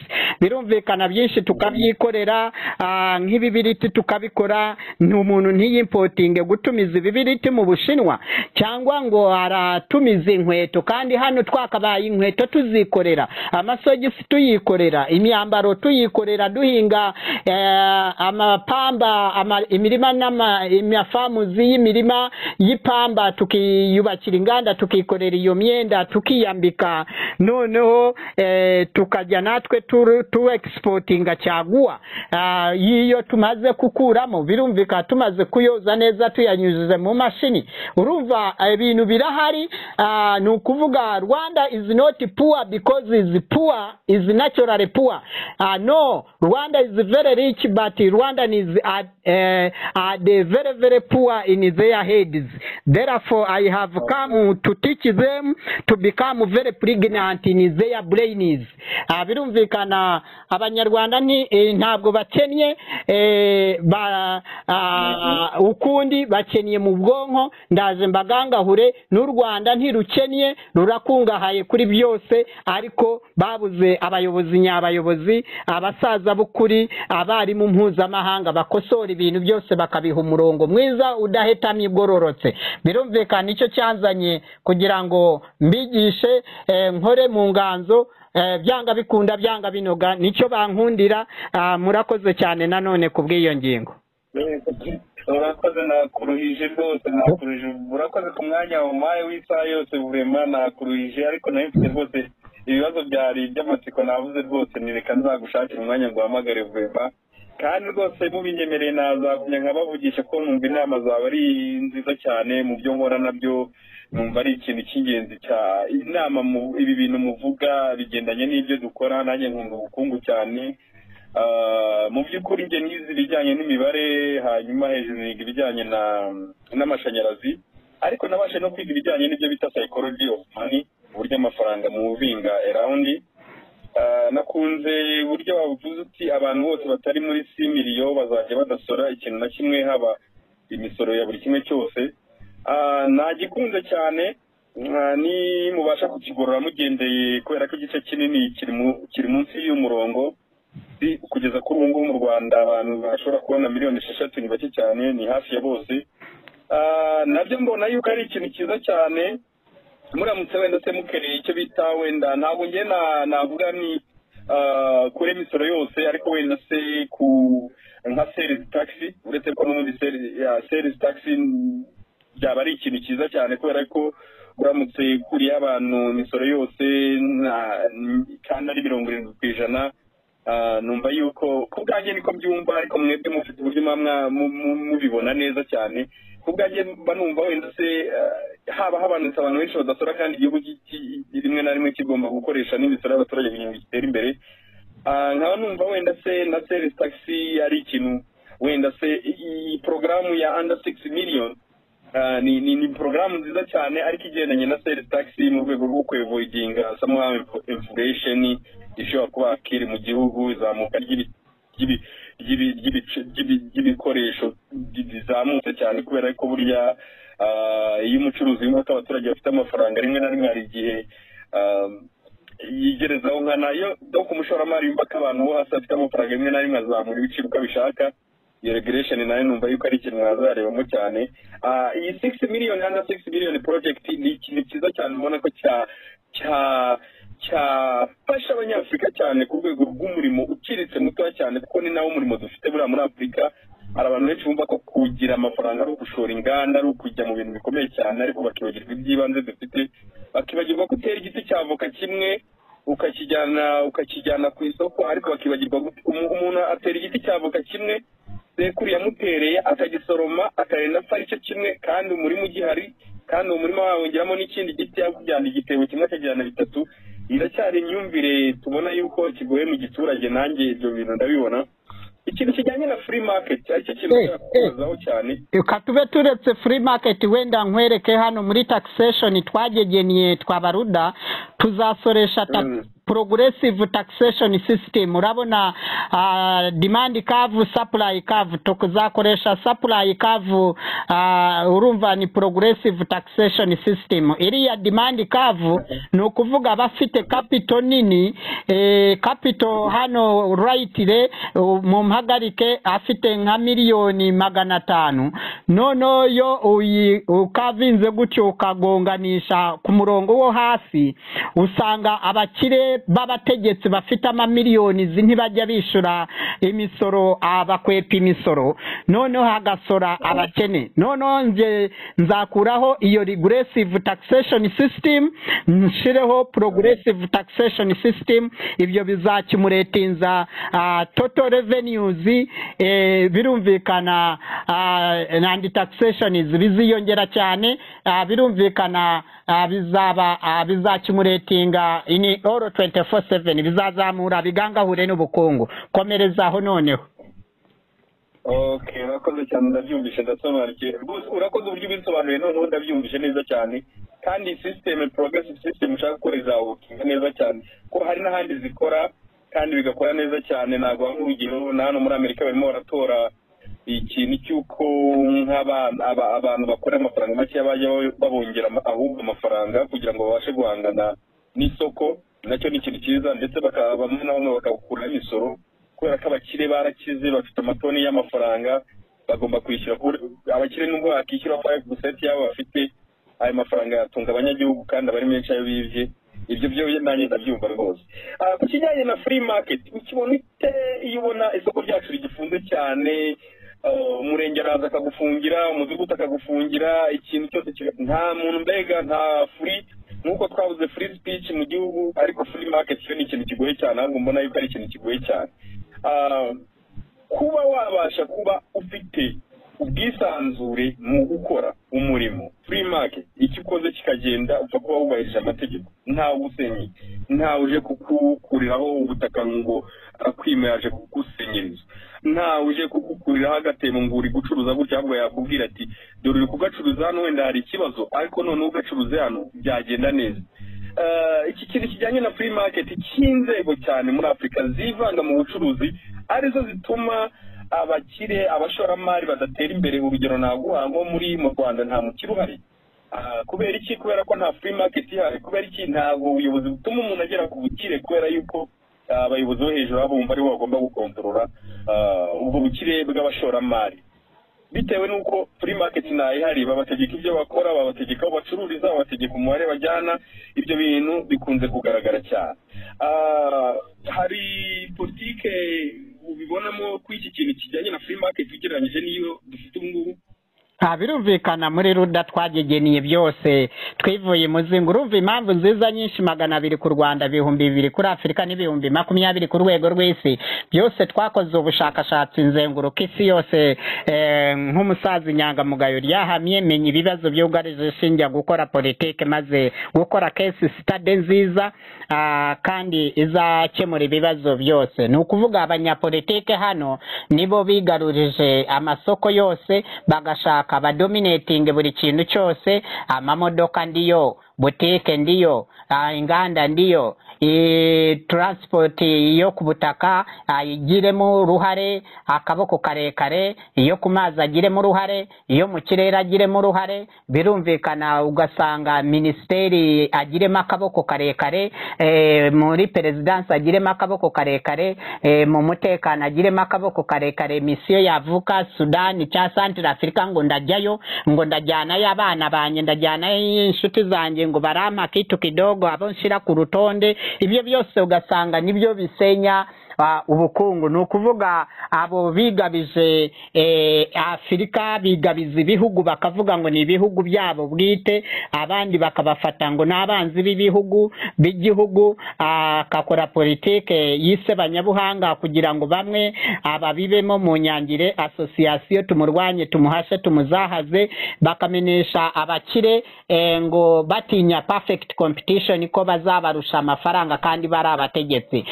S2: birumvikana byinshi tukabyikorera ah, nk'ibibiriti tukabikora ni umuntu ntiyimpotinge gutumiza ibibiriti mu bushinwa cyangwa ngo aratumiza inkweto kandi hano twakabaye inkweto tuzikorera amasogisi tuyikorera imyambaro tuyikorera duhinga eh, amapamba ama- imirima n'ama- amafamuzi y'imirima y'ipamba tukiyubakira inganda tukikorera iyo myenda tukiyambika noneho eh, tukajya natwe turu- tu exportinga caguwa Ah, yiyo tumaze kukuramo birumvika tumaze kuyoza neza tuyanyujize mu mashini urumva eh, ibintu birahari Ah, ni ukuvuga rwanda is not poor because is poor is naturally poor Ah, no rwanda is very rich but rwanda is at, eh, at the very very poor in their heads therefore i have come to teach them to become very pregnant in their brains Ah, birumvikana abanyarwanda nti- eh, ntabwo bakennye eh, ba- ah, ukundi bakennye mu bwonko ndaje mbagangahure n'u rwanda ntirukennye rurakungahaye kuri byose ariko babuze abayobozi nyabayobozi abasaza b'ukuri abarimu mpuzamahanga bakosora ibintu byose bakabiha umurongo mwiza udahetamye igororotse birumvikana nicyo cyanzanye kugira ngo mbigishe eh, nkore mu nganzo eh, byanga bikunda byanga binoga nicyo bankundira ah, murakoze cyane nanone ku bw'iyo ngingo
S3: urakoze nakuruhije rwose nakuruhije urakoze ku mwanya wawe umpaye w'isaha yose burema nakuruhije ariko nari mfite rwose ibibazo byari iby'amatsiko navuze rwose nireka nzagushakira umwanya ngo uhamagare burema kandi rwose mubinyemereye nazagumya nkabavugisha ko numva inama zawe ari nziza cyane mu byo nkora nabyo numva ari ikintu cy'ingenzi cya inama mu- ibi bintu muvuga bigendanye n'ibyo dukora nanjye nkunga ubukungu cyane Ah, mu by'ukuri njye nize ibijyanye n'imibare hanyuma hejuru niga ibijyanye na n'amashanyarazi ariko nabashe no kwiga ibijyanye n'ibyo bita psychology of money uburyo amafaranga muvinga around Ah, nakunze uburyo wavuze uti abantu bose batari muri simiriyo bazajya badasora ikintu na kimwe haba imisoro ya buri kimwe cyose Ah, nagikunze cyane ah, ni mubasha kukigorora mugendeye kubera ko igice kinini kiri mu- kiri munsi y'umurongo Si- kugeza kuri ubu ngubu mu rwanda abantu bashobora kubona miliyoni esheshatu ni bake cyane ni hafi ya bose Ah, nabyo mbona yuko ari ikintu cyiza cyane muramutse wenda se mukereye icyo bita wenda ntabwo njye na- navuga ni ah, kure imisoro yose ariko wenda se ku nka serizi takisi uretse ko n'ubundi serizi takisi byaba ari ikintu cyiza cyane kubera ko uramutse ukuriye abantu imisoro yose na- kandi ari mirongo irindwi ku ijana Ah, numva yuko ku bwanjye niko mbyumva ariko mwebwe mufite uburyo muba mwa- mu- mu- mubibona neza cyane ku bwanjye mba numva wenda se ah, haba habanutse abantu benshi badasora kandi igihugu ki- ki- rimwe na rimwe kigomba gukoresha n'imisoro y'abaturage kugira ngo gitere imbere Ah, nkaba numva wenda se na service taxi ari ikintu wenda se iyi porogaramu ya under six million ah, ni ni ni porogaramu nziza cyane ariko igendanye na service taxi mu rwego rwo kwevoidinga somehow inflation ishobora kuba akiri mu gihugu izamuka ry'ibi- ry'ibi- ry'ibi- ry'ibice- ry'ibi- ry'ibikoresho ry- rizamutse cyane kubera ko burya ah, iyo umucuruzi w'imbuto abaturage bafite amafaranga rimwe na rimwe hari igihe ah, yigerezaho nka nayo no ku mushoramari w'impaka abantu bo hasi bafite amafaranga rimwe na rimwe azamura ibiciro uko abishaka iyo regulation nayo numva yuko ari ikintu mwazarebamo cyane Ah, iyi six million under six million project ni ikintu cyiza cyane ubona ko cya cya cyafasha abanyafurika cyane ku rwego rw'umurimo uciriritse mutoya cyane kuko ni nawo murimo dufite buriya muri afurika hari abantu benshi bumva ko kugira amafaranga ari ugushora inganda ari ukujya mu bintu bikomeye cyane ariko bakibagirwa iby'ibanze dufite bakibagirwa ko utera igiti cya voka kimwe ukakijyana ukakijyana ku isoko ariko bakibagirwa umuntu atera igiti cya voka kimwe sekuru yamutereye akagisoroma akarinda apfa aricyo kimwe kandi umurima ugihari kandi uwo murima wawongeramo n'ikindi giti yakujyana igitebo kimwe akajyana bitatu iracyari imyumvire tubona yuko kigoye mu giturage nanjye ibyo bintu ndabibona ikintu kijyanye na free market aricyo kintu kuzaho cyane
S2: reka tube turetse free market wenda nkwereke hano muri taxation twagegeniye twabaruda tuzasoresha ta-
S3: Mm.
S2: progressive taxation system urabona ah, demand curve supply curve tukuzakoresha supply curve ah, urumva ni progressive taxation system iriya demand curve ni ukuvuga abafite capital nini eh, capital hano right re uh, mu mpagarike afite nka miliyoni magana atanu noneho iyo uyi- ukavinze gutyo ukagonganisha ku murongo wo hasi usanga abakire b'abategetsi bafite amamiliyoni izi ntibajya bishyura imisoro ah, bakwepa imisoro noneho hagasora abakene noneho nge nzakuraho iyo regressive taxation system nshireho progressive taxation system ibyo bizakimuretinza ah, total revenues eh, birumvikana ah, and taxations biziyongera cyane ah, birumvikana ah, bizaba ah, bizakimuretinga ini all 24/7 bizazamura bigangahure n'ubukungu komerezaho noneho
S3: ok urakoze cyane ndabyumvishe ndasobanukiwe rwose urakoze uburyo ubisobanuye noneho ndabyumvishe neza cyane kandi sisiteme progressive system ushaka gukora izawokinga neza cyane ko hari n'ahandi zikora kandi bigakora neza cyane ntabwo waba urugero na hano muri amerika barimo baratora ikintu cy'uko nk'abana aba- abantu bakora amafaranga make bajya babongera ama- ahubwo amafaranga kugira ngo babashe guhangana n'isoko nacyo ni ikintu cyiza ndetse bakaba bamwe na bamwe bakagukuraho imisoro kubera ko abakire barakize bafite amatoni y'amafaranga bagomba kwishyura ku- abakire nubwo bakishyura five percent yabo bafite ayo mafaranga yatunga abanyagihugu kandi aba ari menshi ayo bibye ibyo byo nanjye ndabyumva rwose Ah, ku kijyanye na free market ukibona ute iyo ubona isoko ryacu rigifunze cyane ah, umurenge araza akagufungira umudugudu akagufungira ikintu cyose kiga- nta muntu mbega nta free nk'uko twabuze free speech mu gihugu ariko free market cyo ni ikintu kigoye cyane ahubwo mbona yuko ari ikintu kigoye cyane Ah, kuba wabasha kuba ufite ubwisanzure mu gukora umurimo free market icyo ukoze kikagenda upfa kuba wubahirije amategeko ntawe usenye ntawe uje kukukuriraho ubutaka ngo akwimera aje kugusenyeriza ntawe uje kukukuriraho agatebo ngo uri gucuruza gutya ahubwo yakubwira ati dore uri kugacuruza hano wenda hari ikibazo ariko noneho ugacuruze hano byagenda neza Eh, iki kintu kijyanye na free market cy'inzego cyane muri afurika zivanga mu bucuruzi arizo zituma abakire abashoramari badatera imbere urugero naguha nko muri mu rwanda nta mukire uhari Ah, kubera iki kubera ko nta free market ihari kubera iki ntabwo ubuyobozi butuma umuntu agera ku bukire kubera yuko ah, abayobozi bo hejuru baba bumva aribo bagomba gukontorora ah, ubwo bukire bw'abashoramari bitewe n'uko free market ntayihari babategeka ibyo bakora babategeka aho bacururiza babategeka umubare bajyana ibyo bintu bikunze kugaragara cyane Ah, hari politike ubibonamo ko iki kintu kijyanye na free market ugereranyije n'iyo dufite ubu ngubu
S2: nta birumvikana muri ruda twagegeniye byose twivuye imuzingo urumva impamvu nziza nyinshi magana abiri ku rwanda ibihumbi bibiri kuri afurika n'ibihumbi makumyabiri ku rwego rw'isi byose twakoze ubushakashatsi nzenguruka isi yose eh, nk'umusaza inyangamugayo ryahamye menya ibibazo byugarije shinjya gukora politiki maze gukora case study nziza ah, kandi izakemura ibibazo byose ni ukuvuga abanyapolitiki hano nibo bigarurije amasoko yose bagashaka abadominatinge buri kintu cyose amamodoka ndiyo butike ndiyo ah, inganda ndiyo i- transport yo ku butaka ayigiremo uruhare akaboko karekare iyo ku mazi agiremo uruhare iyo mu kirere agiremo uruhare birumvikana ugasanga minisiteri agiremo akaboko karekare eh, muri perezidansi agiremo akaboko karekare eh, mu mutekano agiremo akaboko karekare misiyo yavuka sudani cyangwa santire afurika ngo ndajyayo ngo ndajyanayo abana banjye ndajyanayo inshuti zanjye ngo barampa kitu kidogo abo nshyira ku rutonde ibyo byose ugasanga nibyo bisenya ubukungu ni ukuvuga abo bigabije afurika bigabiza ibihugu bakavuga ngo ni ibihugu byabo bwite abandi bakabafata ngo ni abanzi b'ibihugu b'igihugu akakora politike y'isebanyabuhanga kugira ngo bamwe ababibemo mu nyangire asosiyasiyo tumurwanye tumuhashe tumuzahaze bakamenyesha abakire ngo batinya perfect competition ko bazabarusha amafaranga kandi bari abategetsi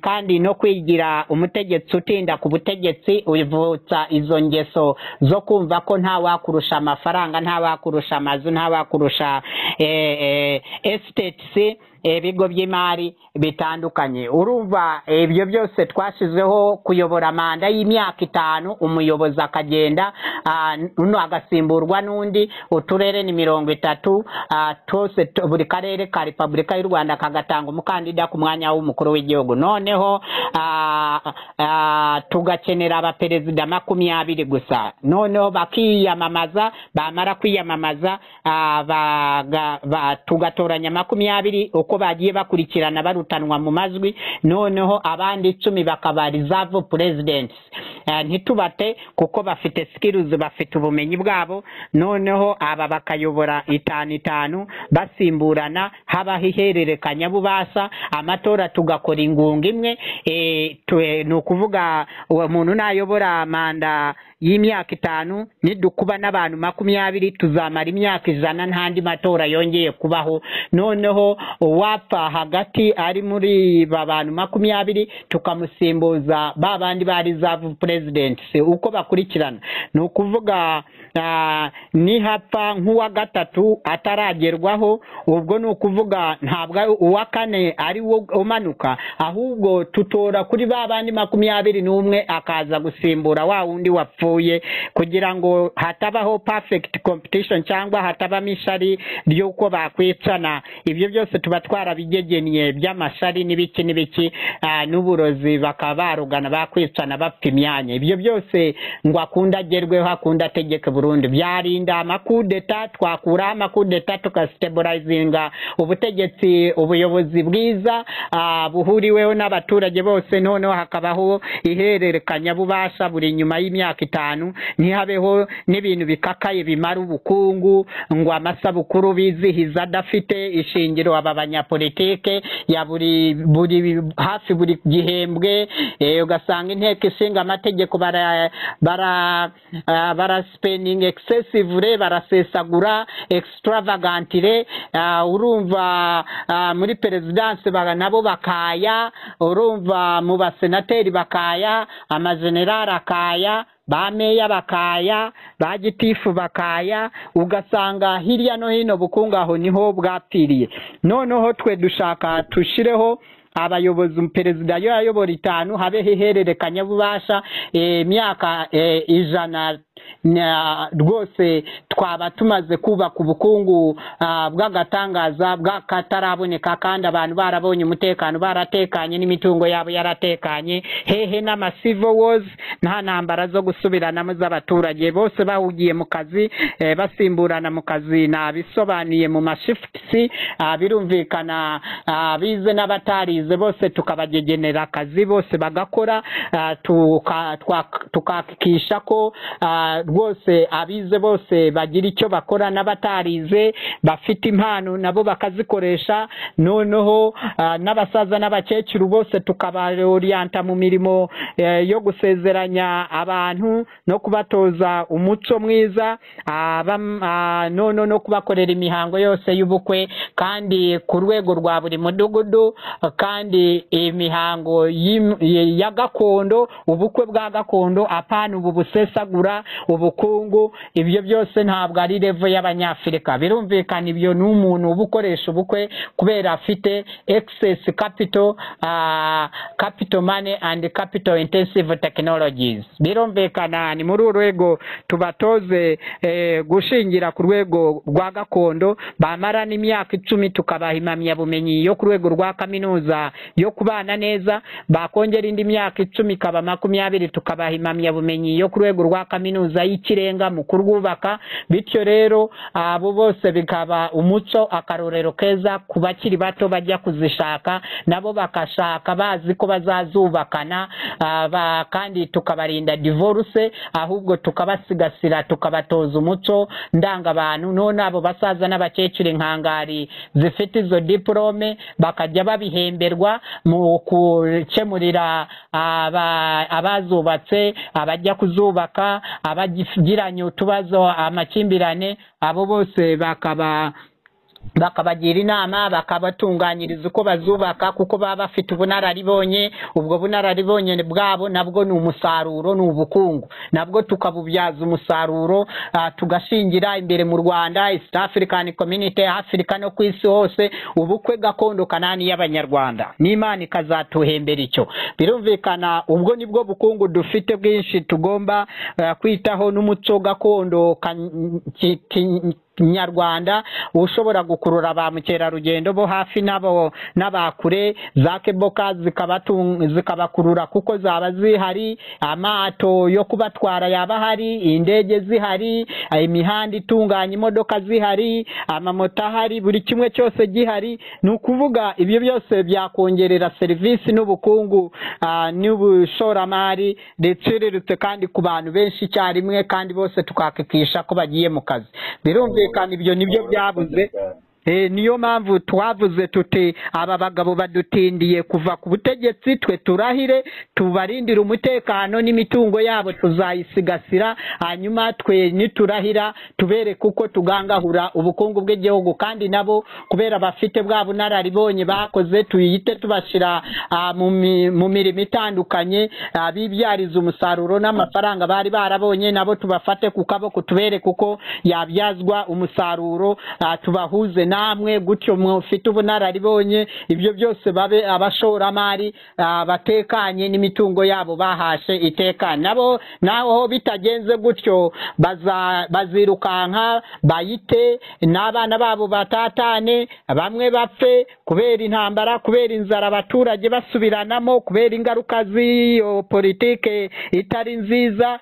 S2: kandi no kwigira umutegetsi utinda ku butegetsi uvutsa izo ngeso zo kumva ko nta wakurusha amafaranga nta wakurusha amazu nta wakurusha esiteti ibigo by'imari bitandukanye urumva ibyo byose twashyizeho kuyobora manda y'imyaka itanu umuyobozi akagenda agasimburwa n'undi uturere ni mirongo itatu twose buri karere ka repubulika y'u rwanda kagatanga umukandida ku mwanya w'umukuru w'igihugu noneho tugakenera abaperezida makumyabiri gusa noneho bakiyamamaza bamara kwiyamamaza tugatoranya makumyabiri uko bagiye bakurikirana barutanwa mu majwi noneho abandi icumi bakaba reserve presidents ntitubate kuko bafite skills bafite ubumenyi bwabo noneho aba bakayobora itanu itanu basimburana habaho ihererekanya bubasa amatora tugakora ingunga imwe ni ukuvuga uwo muntu nayobora manda y'imyaka itanu nidukuba n'abantu makumyabiri tuzamara imyaka ijana ntandi matora yongeye kubaho noneho uwapfa hagati ari muri ba bantu makumyabiri tukamusimbuza ba bandi ba reserve president uko bakurikirana ni ukuvuga nihapfa nk'uwa gatatu ataragerwaho ubwo ni ukuvuga ntabwo uwa kane ari wo umanuka ahubwo tutora kuri ba bandi makumyabiri n'umwe akaza gusimbura wa wundi wapfuye kugira ngo hatabaho perfect competition cyangwa hatabamo ishari ry'uko bakwicana ibyo byose tuba twarabigegennye by'amashari n'ibiki n'ibiki n'uburozi bakaba barugana bakwicana bapfa imyanya ibyo byose ngo akunda agerweho akunda ategeke burundu byarinda amakudeta twakuraho amakudeta tugasiteburayizinga ubutegetsi ubuyobozi bwiza buhuriweho n'abaturage bose noneho hakabaho ihererekanya bubasha buri nyuma y'imyaka itanu ntihabeho n'ibintu bikakaye bimara ubukungu ngo amasabukuru bizihiza adafite ishingiro aba banyapolitike ya buri buri hafi buri gihembwe ugasanga inteko ishinga amategeko bara bara bara spending excessively barasesagura extravagantire urumva muri perezidanse nabo bakaya urumva mu basenateri bakaya amajenerali akaya ba meya bakaya ba gitifu bakaya ugasanga hirya no hino bukungu aho niho bwapfiriye noneho twe dushaka tushireho abayobozi perezida yo yayobora itanu habeho ihererekanya bubasha imyaka ijana rwose twaba tumaze kubaka ubukungu bw'agatangaza bw'akataraboneka kandi abantu barabonye umutekano baratekanye n'imitungo yabo yaratekanye hehe n'amasivo wozi nta ntambara zo gusubiranamo z'abaturage bose bahugiye mu kazi basimburana mu kazi nabisobanuye mu mashifuti birumvikana bize n'abatarize bose tukabagegenera akazi bose bagakora tukakisha ko rwose abize bose bagira icyo bakora n'abatarize bafite impano nabo bakazikoresha noneho n'abasaza n'abakecuru bose tukabaroriyanta mu mirimo yo gusezeranya abantu no kubatoza umuco mwiza noneho no kubakorera imihango yose y'ubukwe kandi ku rwego rwa buri mudugudu kandi imihango ya gakondo ubukwe bwa gakondo apana ubu busesagura ubukungu ibyo byose ntabwo ari revo y'abanyafurika birumvikana ibyo ni umuntu uba ukoresha ubukwe kubera afite ekisesi kapito kapito mani andi kapito intensive tekinologizi birumvikana ni muri uru rwego tubatoze gushingira ku rwego rwa gakondo bamara n'imyaka icumi tukabaha impamyabumenyi yo ku rwego rwa kaminuza yo kubana neza bakongera indi myaka icumi ikaba makumyabiri tukabaha impamyabumenyi yo ku rwego rwa kaminuza kaminuza y'ikirenga mu kurwubaka bityo rero abo bose bikaba umuco akarorero keza ku bakiri bato bajya kuzishaka nabo bakashaka bazi ko bazazubakana ah, ba- kandi tukabarinda divorce ahubwo tukabasigasira tukabatoza umuco ndangabantu none abo basaza n'abakecuru inkangari zifite izo diporome bakajya babihemberwa mu gukemurira aba- abazubatse abajya kuzubaka abagiranye utubazo amakimbirane abo bose bakaba bakabagira inama bakabatunganyiriza uko bazubaka kuko baba bafite ubunararibonye ubwo bunararibonye bwabo nabwo ni umusaruro ni ubukungu nabwo tukabubyaza umusaruro ah, tugashingira imbere mu rwanda east african community afurika no ku isi hose ubukwe gakondo kanani y'abanyarwanda n'imana ikazatuhembera icyo birumvikana ubwo nibwo bukungu dufite bwinshi tugomba eh, kwitaho n'umuco gakondo kan- ki- ki- nyarwanda ushobora gukurura ba mukerarugendo bo hafi n'abo n'abakure za keboka zikabatung- zikabakurura kuko zaba zihari amato yo kubatwara yaba ahari indege zihari imihanda itunganya imodoka zihari amamoto ahari buri kimwe cyose gihari ni ukuvuga ibyo byose byakongerera serivisi n'ubukungu ah, n'ubushoramari riciriritse kandi ku bantu benshi icyarimwe kandi bose tukakikisha ko bagiye mu kazi birumvikana ibyo nibyo byabuze Eh, niyo mpamvu twavuze tuti aba bagabo badutindiye kuva ku butegetsi twe turahire tubarindire umutekano n'imitungo yabo tuzayisigasira hanyuma twe niturahira tubereke uko tugangahura ubukungu bw'igihugu kandi nabo kubera bafite bwa bunararibonye bakoze tuyite tubashyira ah, mu mi- mu mirimo itandukanye ah, bibyariza umusaruro n'amafaranga bari barabonye nabo tubafate ku kaboko tubereke uko yabyazwa umusaruro ah, tubahuze namwe gutyo mufite ubunararibonye ibyo byose babe abashoramari ah, batekanye n'imitungo yabo bahashe itekanye nabo naho bitagenze gutyo baza- bazirukanka bayite n'abana babo batatane bamwe bapfe kubera intambara kubera inzara abaturage basubiranamo kubera ingaruka z'iyo politike itari nziza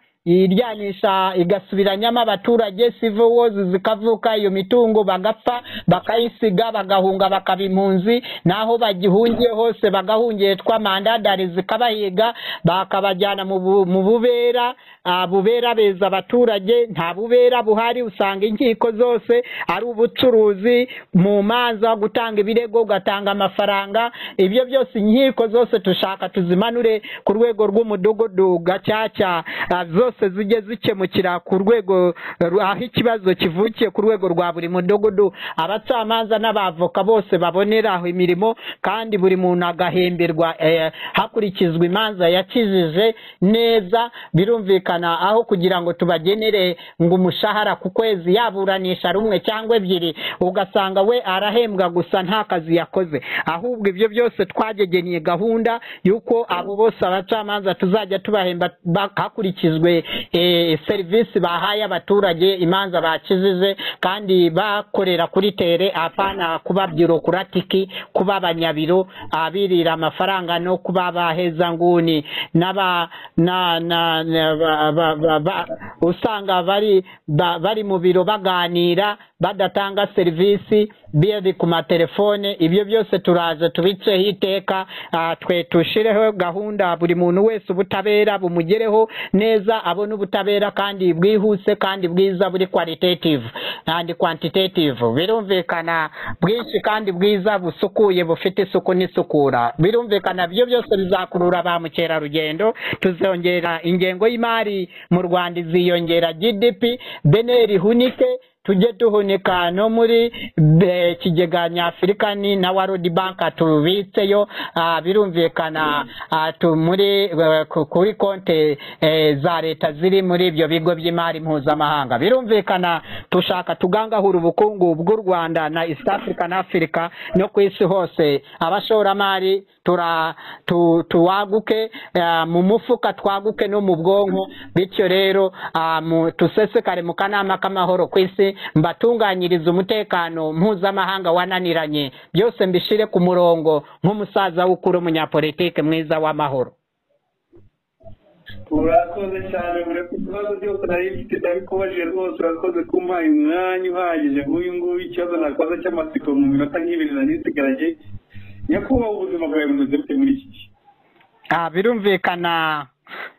S2: iryanisha igasubiranyamo abaturage civil wars zikavuka iyo mitungo bagapfa bakayisiga bagahunga bakaba impunzi naho bagihungiye hose bagahungiye twa mandadari zikabahiga bakabajyana mu bu- mu bubera ah, bubera beza abaturage nta bubera buhari usanga inkiko zose ari ubucuruzi mu manza gutanga ibirego ugatanga amafaranga ibyo byose inkiko zose tushaka tuzimanure ku rwego rw'umudugudu gacaca ah, zose zijye zikemukira ku rwego ru- aho ikibazo kivukiye ku rwego rwa buri mudugudu abacamanza n'abavoka bose baboneraho imirimo kandi buri muntu agahemberwa eh, hakurikizwa imanza yakijije neza birumvikana aho kugira ngo tubagenere ngo umushahara ku kwezi yaburanisha rumwe cyangwa ebyiri ugasanga we arahembwa gusa nta kazi yakoze ahubwo ibyo byose twagegeneye gahunda y'uko abo bose abacamanza tuzajya tubahemba ba- hakurikijwe eh, serivisi bahaye abaturage imanza bakijije kandi bakorera kuri tere apana kuba byurokratiki kuba abanyabiro abirira amafaranga no kuba baheza nguni n'aba na na, na ba, ba, ba, ba, usanga bari ba, bari mu biro baganira badatanga serivisi biri ku matelefone ibyo byose turaza tubiceho iteka ah, twe tushireho gahunda buri muntu wese ubutabera bumugereho neza abone ubutabera kandi bwihuse kandi bwiza buri qualitative and quantitative birumvikana bwinshi kandi bwiza busukuye bufite isuku n'isukura birumvikana byo byose bizakurura ba mukerarugendo tuzongera ingengo y'imari mu rwanda iziyongera gdp beneri hunike tujye duhunika no muri be- kigega nyafurika ni na warudi banka tubitseyo ah, birumvikana ah, tu- muri eh, ku- kuri konte eh, za leta ziri muri ibyo bigo by'imari mpuzamahanga birumvikana tushaka tugangahura ubukungu bw'u rwanda na east africa na afurika no ku isi hose abashoramari tura tu, tuwaguke ah, mu mufuka twaguke no mu bwonko bityo rero ah, mu- tusesekare mu kanama k'amahoro ku isi mbatunganyirize umutekano mpuzamahanga wananiranye byose mbishire ku murongo nk'umusaza w'ukuru umunyapolitike mwiza w'amahoro
S4: urakoze cyane buri ku bibazo byose nari mfite nari kubajije rwose urakoze kumpaye umwanya uhagije nk'uyu nguyu ikibazo nakoze cy'amatsiko mu minota nk'ibiri nari nsigaranye nyakubahwa ubuzima bwawe bumeze bute muri iki gihe
S2: aha birumvikana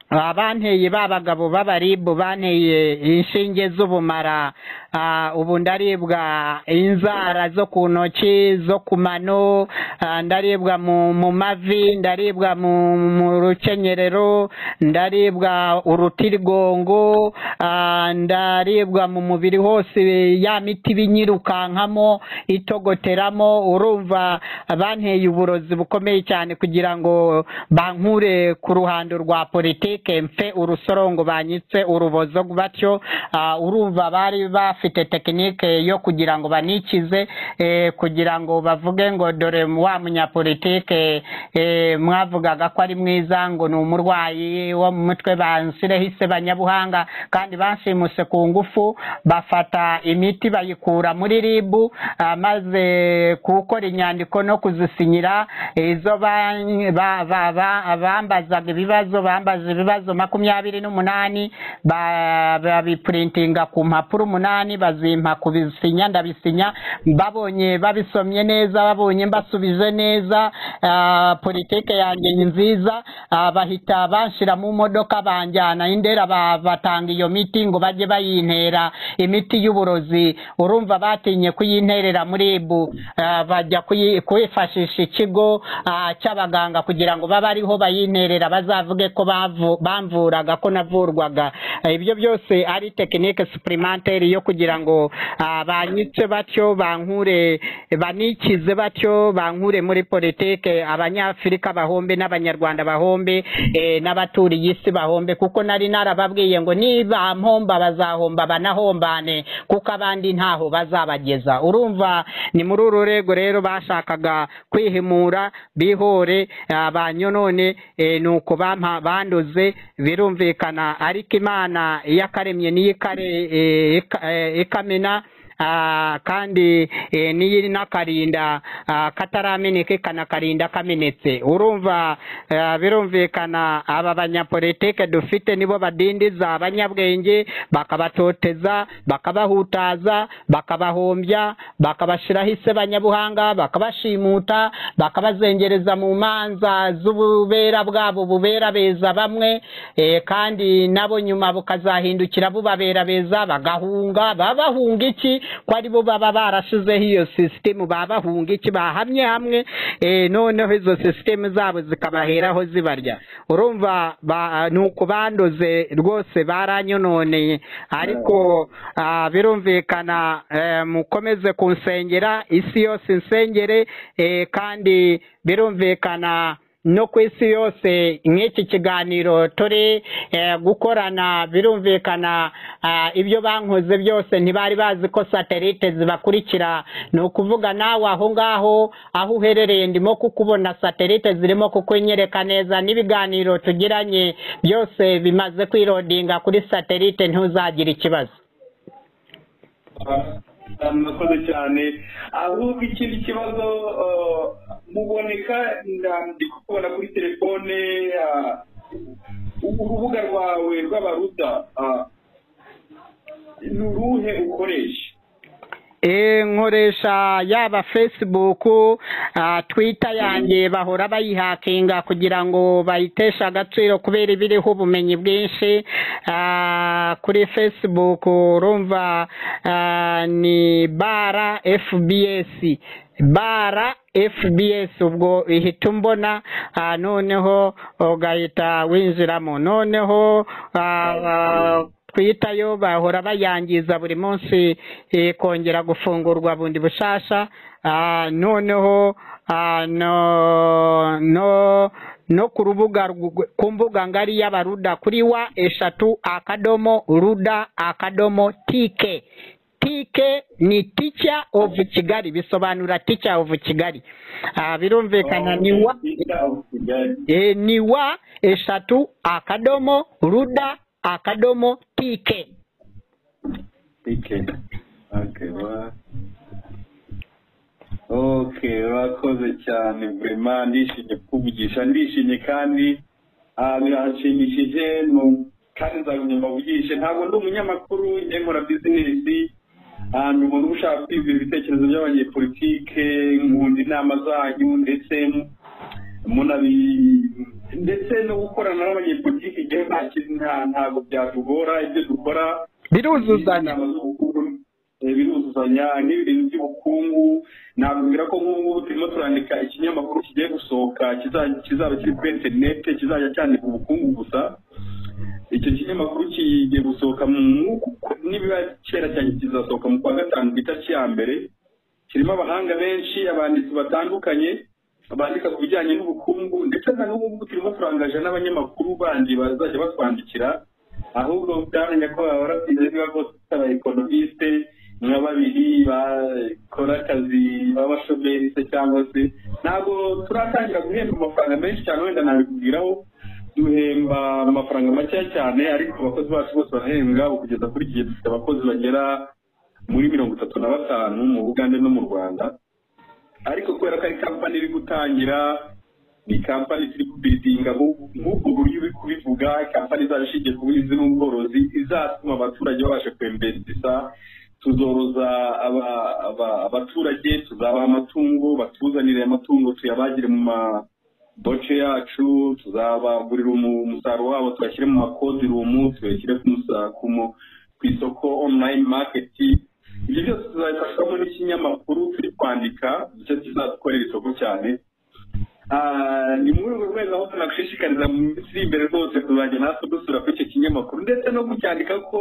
S2: abanteye ba bagabo b'abaribu banteye inshinge z'ubumara ah, ubu ndaribwa inzara zo ku ntoki zo ku mano ah, ndaribwa mu mu mavi ndaribwa mu mu rukenyerero ndaribwa urutirigongo ah, ndaribwa mu mubiri hose ya miti binyirukankamo itogoteramo urumva banteye uburozi bukomeye cyane kugira ngo bankure ku ruhando rwa politike mfe urusorongo banyitse urubozo batyo ah, urumva bari bafite tekinike yo kugira ngo banikize eh, kugira ngo bavuge ngo dore wa munyapolitike eh, mwavugaga ko ari mwiza ngo ni umurwayi wo mu mutwe bansireho isebanyabuhanga kandi banshimuse ku ngufu bafata imiti bayikura muri ribu ah, maze gukora inyandiko no kuzisinyira izo ban- ba- ba- ba- bambazaga ibibazo bambaza ibibazo makumyabiri n'umunani ba- babipurintinga ku mpapuro umunani bazimpa kubisinya ndabisinya babonye babisomye neza babonye mbasubije neza ah, politike yanjye ni nziza ah, bahita banshira mu modoka banjyana indera ba- batanga iyo miti ngo bajye bayintera imiti y'uburozi urumva batinye kuyinterera muri ibu ah, bajya kuyi- kwifashisha ikigo ah, cy'abaganga kugira ngo babe ariho bayinterera bazavuge ko bavu- bamvuraga ko navurwaga Eh, ibyo byose ari tekinike supurimantere yo kugira ngo ah, banyice batyo bankure banikize batyo bankure muri politike abanyafurika bahombe n'abanyarwanda bahombe eh, n'abaturiye isi bahombe kuko nari narababwiye ngo niba mpomba bazahomba banahombane kuko abandi ntaho bazabageza urumva ni muri uru rwego rero bashakaga kwihimura bihore ah, banyonone eh, nuko bampa bandoze birumvikana ariko imana iyo akaremye niyo ikare eh, ika- eh, ikamena Ah, kandi eh, n'iyi n'akarinda ah, katarameneka kanakarinda kamenetse urumva ah, birumvikana aba banyapolitike dufite nibo badindiza abanyabwenge bakabatoteza bakabahutaza bakabahombya bakabashiraho isebanyabuhanga bakabashimuta bakabazengereza mu manza z'ububera bwabo bubera beza bamwe eh, kandi nabo nyuma bukazahindukira bubabera beza bagahunga babahunga iki ko ari bo baba barashizeho iyo sisitemu babahunga iki bahamye hamwe eh, noneho izo sisitemu zabo zikabaheraho zibarya urumva ba- ni ukubanduze rwose baranyononeye ariko ah, birumvikana eh, mukomeze kunsengera isi yose insengere eh, kandi birumvikana no ku isi yose nk'iki kiganiro turi eh, gukorana birumvikana ah, ibyo bankoze byose ntibari bazi ko satelite zibakurikira ni ukuvuga nawe aho ngaho aho uherereye ndimo kukubona satelite zirimo kukunyereka neza n'ibiganiro tugiranye byose bimaze kwirodinga kuri satelite ntuzagira ikibazo
S4: murakoze cyane ahubwo ikindi kibazo eh, muboneka nda- ndi kukubona kuri telefone ah, urubuga rwawe rw'abaruta ah, ni uruhe ukoresha
S2: Eh, nkoresha yaba facebook ah, twitter yanjye bahora bayihakinga kugira ngo bayiteshe agaciro kubera iba iriho ubumenyi bwinshi Ah, kuri facebook urumva ah, ni bara fbs bara fbs ubwo ihita umbona ah, noneho ugahita winjiramo noneho ah, ah, twita yo bahora bayangiza buri munsi eh, kongera gufungurwa bundi bushasha Ah, noneho ah, no no no ku rubuga rw- ku mbuga ngari y'abaruda kuri wa eshatu akadomo ruda akadomo tike tike ni teacher of kigali bisobanura teacher of kigali Ah, birumvikana ni wa e, ni wa eshatu akadomo ruda akadomo tike
S4: ok urakoze cyane burema ndishimye kukuvugisha ndishimye kandi
S3: ah, birahashimishije ni u- kandi nzagumya mbavugishe ntabwo ndi umunyamakuru njye nkora bizinesi ah, ni umuntu uba ushaka kwiga ibitekerezo by'abanyepolitike nkunda inama zanyu ndetse munabi ndetse no gukorana n'abanyepolitiki igihe nta kintu- nta- ntabwo byatugora ibyo dukora
S2: biruzuzanya
S3: inama z'ubukungu, eh, biruzuzanya n'ibintu by'ubukungu nabwira ko nk'ubu ngubu turimo turandika ikinyamakuru kigiye gusohoka kiza- kizaba kiri kuri interinete kizajya cyandika ubukungu gusa icyo kinyamakuru kigiye gusohoka mu- nibiba kera cyane kizasohoka mu kwa gatanu ku itariki ya mbere kirimo abahanga benshi abanditsi batandukanye bandika ku bijyanye n'ubukungu ndetse na n'ubu ngubu turimo turangaje n'abanyamakuru bandi bazajya batwandikira ahubwo utamenya ko baba barasize niba bose aba ekonomisite nka babiri bakora akazi b'abashomeri se cyangwa se ntabwo turatangira guhemba amafaranga menshi cyane wenda nabikubwiraho duhemba amafaranga makeya cyane ariko abakozi bacu bose barahembwa ubu kugeza kuri iki gihe dufite abakozi bagera muri mirongo itatu na batanu mu bugande no mu rwanda ariko kubera ko ari kampani iri gutangira ni kampani ziri kubidinga nk'ubwo buryo uri kubivuga kampani izaba ishingiye ku buhinzi n'ubworozi izatuma abaturage babasha kwembereza tuzoroza aba- aba- abaturage tuzabaha amatungo batuzanire amatungo tuyabagire mu maboce yacu tuzabagurira umu- umusaruro wabo tuyashyire mu makozirumu tuyashyire ku musa- ku mu- ku isoko online market ibyo byose tuzabifashwamo n'ikinyamakuru turi kwandika nicyo kizadukorera isoko cyane Ah, ni muri urwo rwego aho tunagushishikariza mu minsi iri imbere rwose kuzajya natwe dusura kuri icyo kinyamakuru ndetse no kucyandika ko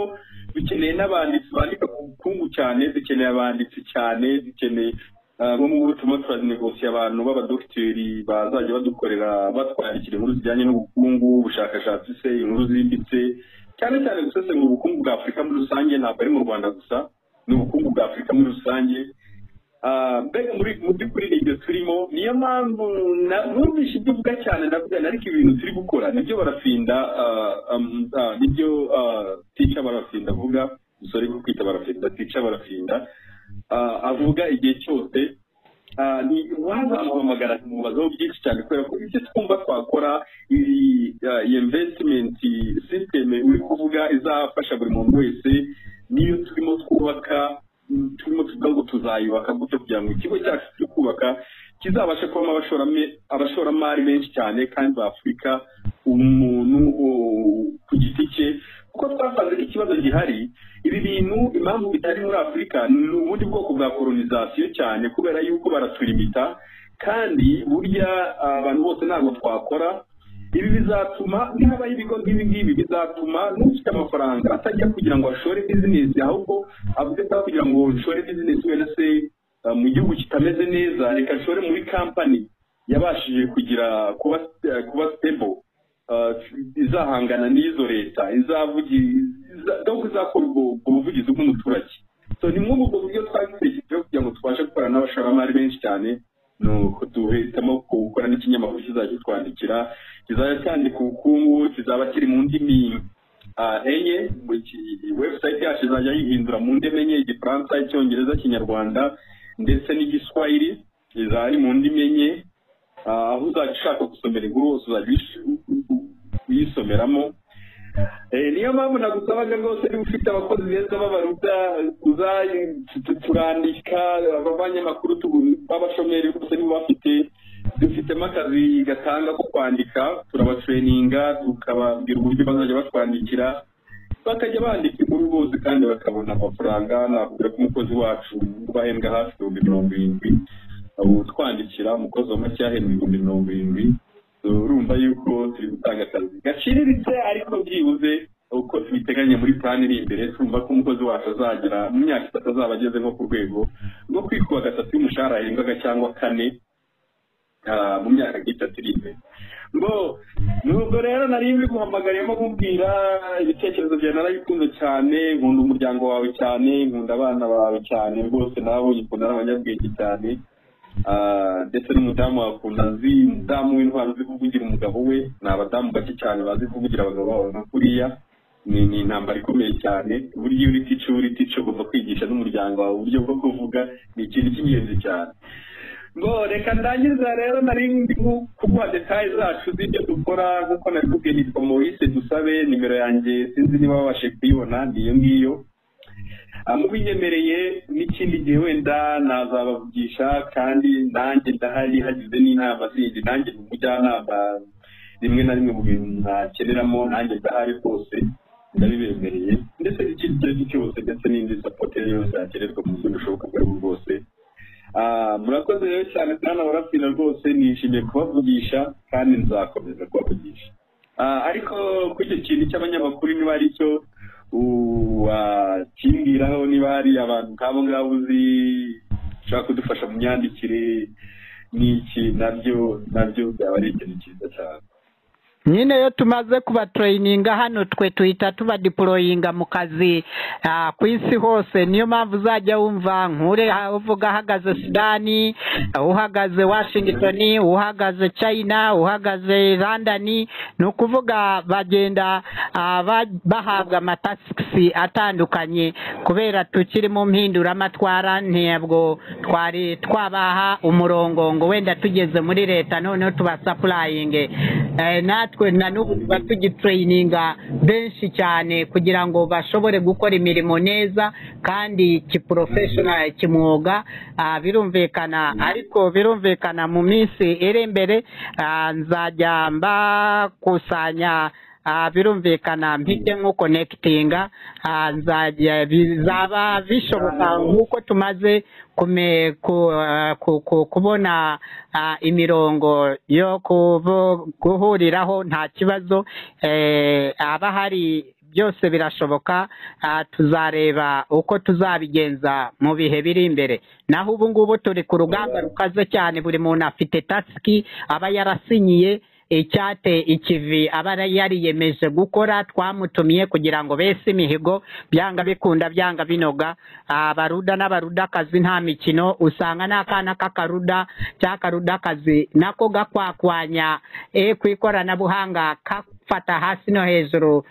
S3: dukeneye n'abanditsi bandika ku bukungu cyane dukeneye abanditsi cyane dukeneye ah, bo mu butumwa turazinegosiye abantu b'abadogiteri bazajya badukorera batwandikira inkuru zijyanye n'ubukungu ubushakashatsi se inkuru zimbitse cyane cyane gusesengura ubukungu bwa afurika muri rusange ntabwo ari mu rwanda gusa ni ubukungu bwa afurika muri rusange Ah, mbega muri mu by'ukuri ni ibyo turimo niyo mpamvu na- numvise ibyo uvuga cyane ndakujyana ariko ibintu turi gukora nibyo barafinda ah, um, ah, nibyo ah, tica barafinda avuga sorry ko kwita barafinda tica barafinda ah, avuga igihe cyose ah, ni wazamuhamagara mubazaho byinshi cyane kubera ko ibyo twumva twakora iyi ah, iyi investment system uri kuvuga izafasha buri muntu wese niyo turimo twubaka mm, turimo tuvuga ngo tuzayubaka gute kugira ngo ikigo cyacu turi kubaka kizabashe kubamo abashorame- abashoramari benshi cyane kandi ba afurika umuntu uh, ku giti cye kuko twasanze ko ikibazo gihari ibi bintu impamvu bitari muri afurika ni ubundi bwoko bwa kolonizasiyo cyane kubera yuko baraturimita kandi burya ah, abantu bose ntabwo twakora ibi bizatuma nihabaho ibigo nk'ibi ngibi bizatuma n'ufite amafaranga atajya kugira ngo ashore bizinesi ahubwo avuze ko kugira ngo nshore bizinesi wenda se ah, mu gihugu kitameze neza reka nshore muri kampani yabashije kugira kuba eh, kuba stable ah, izahangana n'izo leta izavugi iza- donc izakora ubwo ubwo buvugizi bw'umuturage so ni muri ubwo buryo twabitekerejeho kugira ngo tubashe gukorana n'abashoramari benshi cyane ni uko duhitamo gukora n'ikinyamakuru kizajya kitwandikira kizajya cyandika ubukungu kizaba kiri mu ndimi ah, enye buri ki- website yacu izajya yihindura mu ndimi enye igifaransa icyongereza ikinyarwanda ndetse n'igiswahili izaba ari mu ndimi enye Ah, aho uzajya ushaka gusomera inkuru hose uzajya uyish- uyisomeramo Eh, niyo mpamvu nagusabaga rwose niba ufite abakozi beza b'abaruta turandika abanyamakuru tugu- b'abashomeri bose niba bafite dufitemo akazi gatanga ko kwandika turabatreninga tukababwira uburyo bazajya batwandikira bakajya bandika inkuru bose kandi bakabona amafaranga navuga ko umukozi wacu bahembwa hafi ibihumbi mirongo irindwi utwandikira umukozi wa make yahembwa ibihumbi mirongo irindwi urumva yuko turi gutanga akazi gaciriritse ariko byibuze uko tubiteganya muri plani iri imbere twumva ko umukozi wacu azagera mu myaka itatu azaba ageze nko ku rwego rwo kwikuba gatatu y'umushahara yahembwaga cyangwa kane ah, mu myaka nk'itatu iri imbere ngo nubwo rero nari mbiguhamagariyemo nkubwira ibitekerezo byawe narabikunze cyane nkunda umuryango wawe cyane nkunda abana bawe cyane rwose nababonye ukuntu ari abanyabwenge cyane Ah, ndetse n'umudamu wakunda nzi umudamu w'intwaro uzi kuvugira umugabo we ni abadamu bake cyane bazi kuvugira abagabo babo nka kuriya ni ni intambara ikomeye cyane uburyo iyo uri tico uri tico ugomba kwigisha n'umuryango wawe uburyo bwo kuvuga ni ikintu cy'ingenzi cyane ngo reka ndangiza rero nari ndi kuguha detaye zacu z'ibyo dukora nk'uko nabikubwiye ni komorisi dusabe nimero yanjye sinzi niba babashe kuyibona niyo ngiyo mubiyemereye n'ikindi gihe wenda nazabavugisha kandi nanjye ndahari hagize n'inama zindi nanjye mu mujyanama rimwe na rimwe mu bintu nakeneramo nanjye ndahari rwose ndabibemereye ndetse n'ikindi icyo ari cyo cyose ndetse n'indi sapoti yose yakenerwa mu buryo bushoboka ubwo ari bwo bwose murakoze rero cyane kandi abarapfira rwose nishimiye kubavugisha kandi nzakomeza kubavugisha ariko kuri icyo kintu cy'abanyamakuru niba ari cyo wakimbwiraho niba hari abantu nk'abo ngabo uzi ushobora kudufasha mu myandikire n'iki nabyo nabyo byaba ari ikintu cyiza cyane
S2: nyine iyo tumaze kubatroyininga hano twe tuhita tubadiporoyinga mu kazi ku isi hose niyo mpamvu uzajya wumva nkure uvuga ahagaze sudani uhagaze washingitoni uhagaze china uhagaze randani ni ukuvuga bagenda bahabwa amatasiki atandukanye kubera tukiri mu mpinduramatwara ntabwo twari twabaha umurongo ngo wenda tugeze muri leta noneho tubasapurayinge natwe natwe na n'ubu tuba tugitrayininga benshi cyane kugira ngo bashobore gukora imirimo neza kandi kiporofeshonari kimwuga birumvikana ariko birumvikana mu minsi iri imbere nzajya mbakusanya birumvikana mpite nko konekitinga nzajya bizaba bishoboka nk'uko tumaze kubona imirongo yo guhuriraho nta kibazo haba hari byose birashoboka tuzareba uko tuzabigenza mu bihe biri imbere naho ubu ngubu turi ku rugamba rukaze cyane buri muntu afite tasiki aba yarasinyiye icyate ikivi aba yariyemeje gukora twamutumiye kugira ngo bese imihigo byanga bikunda byanga binoga abaruda n'abarudakazi nta mikino usanga n'akana k'akaruda cy'akarudakazi nako gakwakwanya ku ikoranabuhanga gafata hasi no hejuru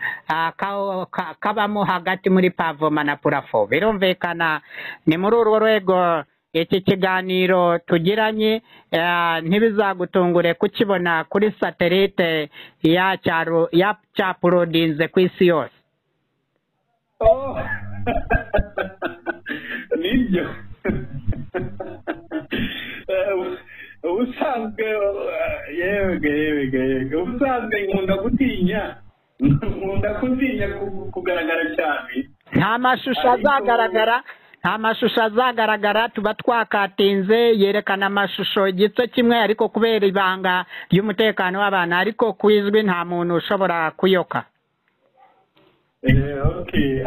S2: kabamo hagati muri pavoma na purafo birumvikana ni muri urwo rwego iki kiganiro tugiranye ntibizagutungure kukibona kuri satelite ya cyaro ya cyaporodinze ku isi yose
S3: nibyo ubusanzwe yewege yewege yewege ubusanzwe nkunda gutinya nkunda gutinya kugaragara cyane
S2: nta mashusho azagaragara nta mashusho azagaragara tuba twakatinze yerekana amashusho igice kimwe ariko kubera ibanga ry'umutekano w'abantu ariko ku izwi nta muntu ushobora kuyoka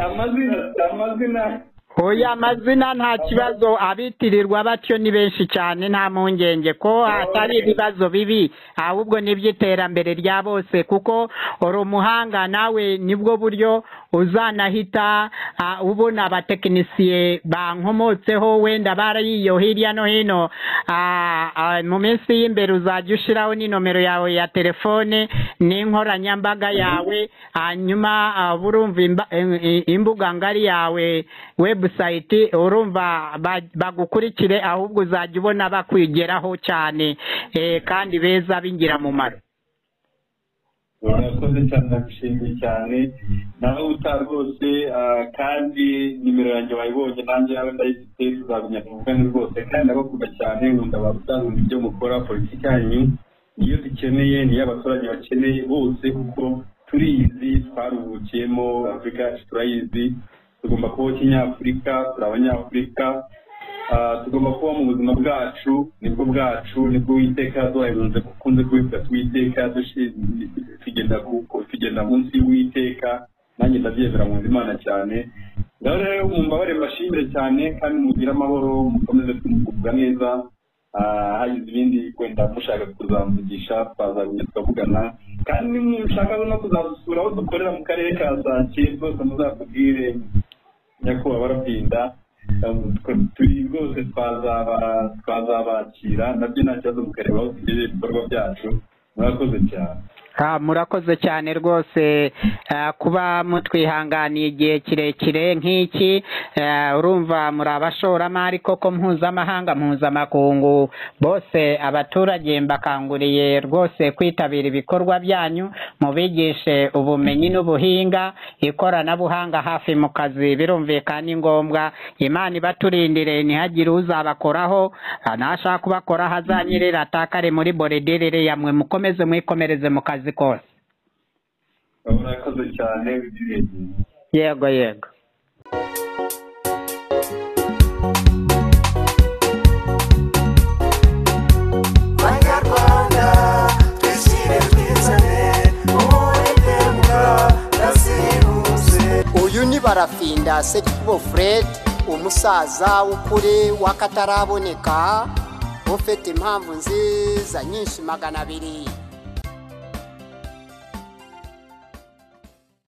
S3: amazina
S2: oya amazina nta kibazo abitirirwa batyo ni benshi cyane nta mpungenge ko atari ibibazo bibi ahubwo n'iby'iterambere rya bose kuko uri umuhanga nawe nibwo buryo uzanahita ubona abatekinisiye bankomotseho wenda barayiyo hirya no hino mu minsi y'imbere uzajya ushyiraho n'inomero yawe ya telefone n'inkoranyambaga yawe hanyuma urumva imbuga ngari yawe webusayiti urumva bagukurikire ahubwo uzajya ubona bakwigeraho cyane kandi beza b'ingirakamaro
S3: urakoze cyane nagushimiye cyane nawe uta rwose kandi nimero yanjye wayibonye nanjye yawe ndayifite tuzamenya tuvugane rwose kandi ndabakunda cyane nkunda barutanguza ibyo mukora politiki yanyu niyo dukeneye niyo abaturage bakeneye bose kuko turizi twaruhukiyemo afurika yacu turayizi tugomba kubaho kinyafurika turi abanyafurika tugomba kuba mu buzima bwacu nibwo bwacu nibwo witeka duhaherunze dukunze kubivuga twiteka tugenda munsi y'uwiteka nanjye ndabyemera mu imana cyane rero rero mu mbabare mbashimire cyane kandi mugire amahoro mukomeze kumugubwa neza hagize ibindi wenda mushaka kuzamugisha twazabonye tukavugana kandi mushaka no kuzasura aho dukorera mu karere ka sake rwose muzatubwire nyakubahwa barapinda turi rwose twazabakira nabyo nta kibazo mukareba aho tugejeje ibikorwa byacu murakoze cyane
S2: Ah, murakoze cyane rwose ah, kuba mutwihanganiye igihe kirekire nk'iki ah, urumva muri abashoramari koko mpuzamahanga mpuzamakungu bose abaturage mbakanguriye rwose kwitabira ibikorwa byanyu mubigishe ubumenyi n'ubuhinga ikoranabuhanga hafi mu kazi birumvikana ni ngombwa imana ibaturindire ntihagire uzabakoraho ah, nashaka kubakoraho azanyerere atakare muri boredere yamwe mukomeze mwikomereze mu kazi kose
S4: murakoze cyane
S2: yego yego
S5: banyarwanda twishyire twizane uwitembwa nasiruse
S1: uyu ni barafinda sekibo fred umusaza w'ukuri w'akataraboneka ufite impamvu nziza nyinshi magana abiri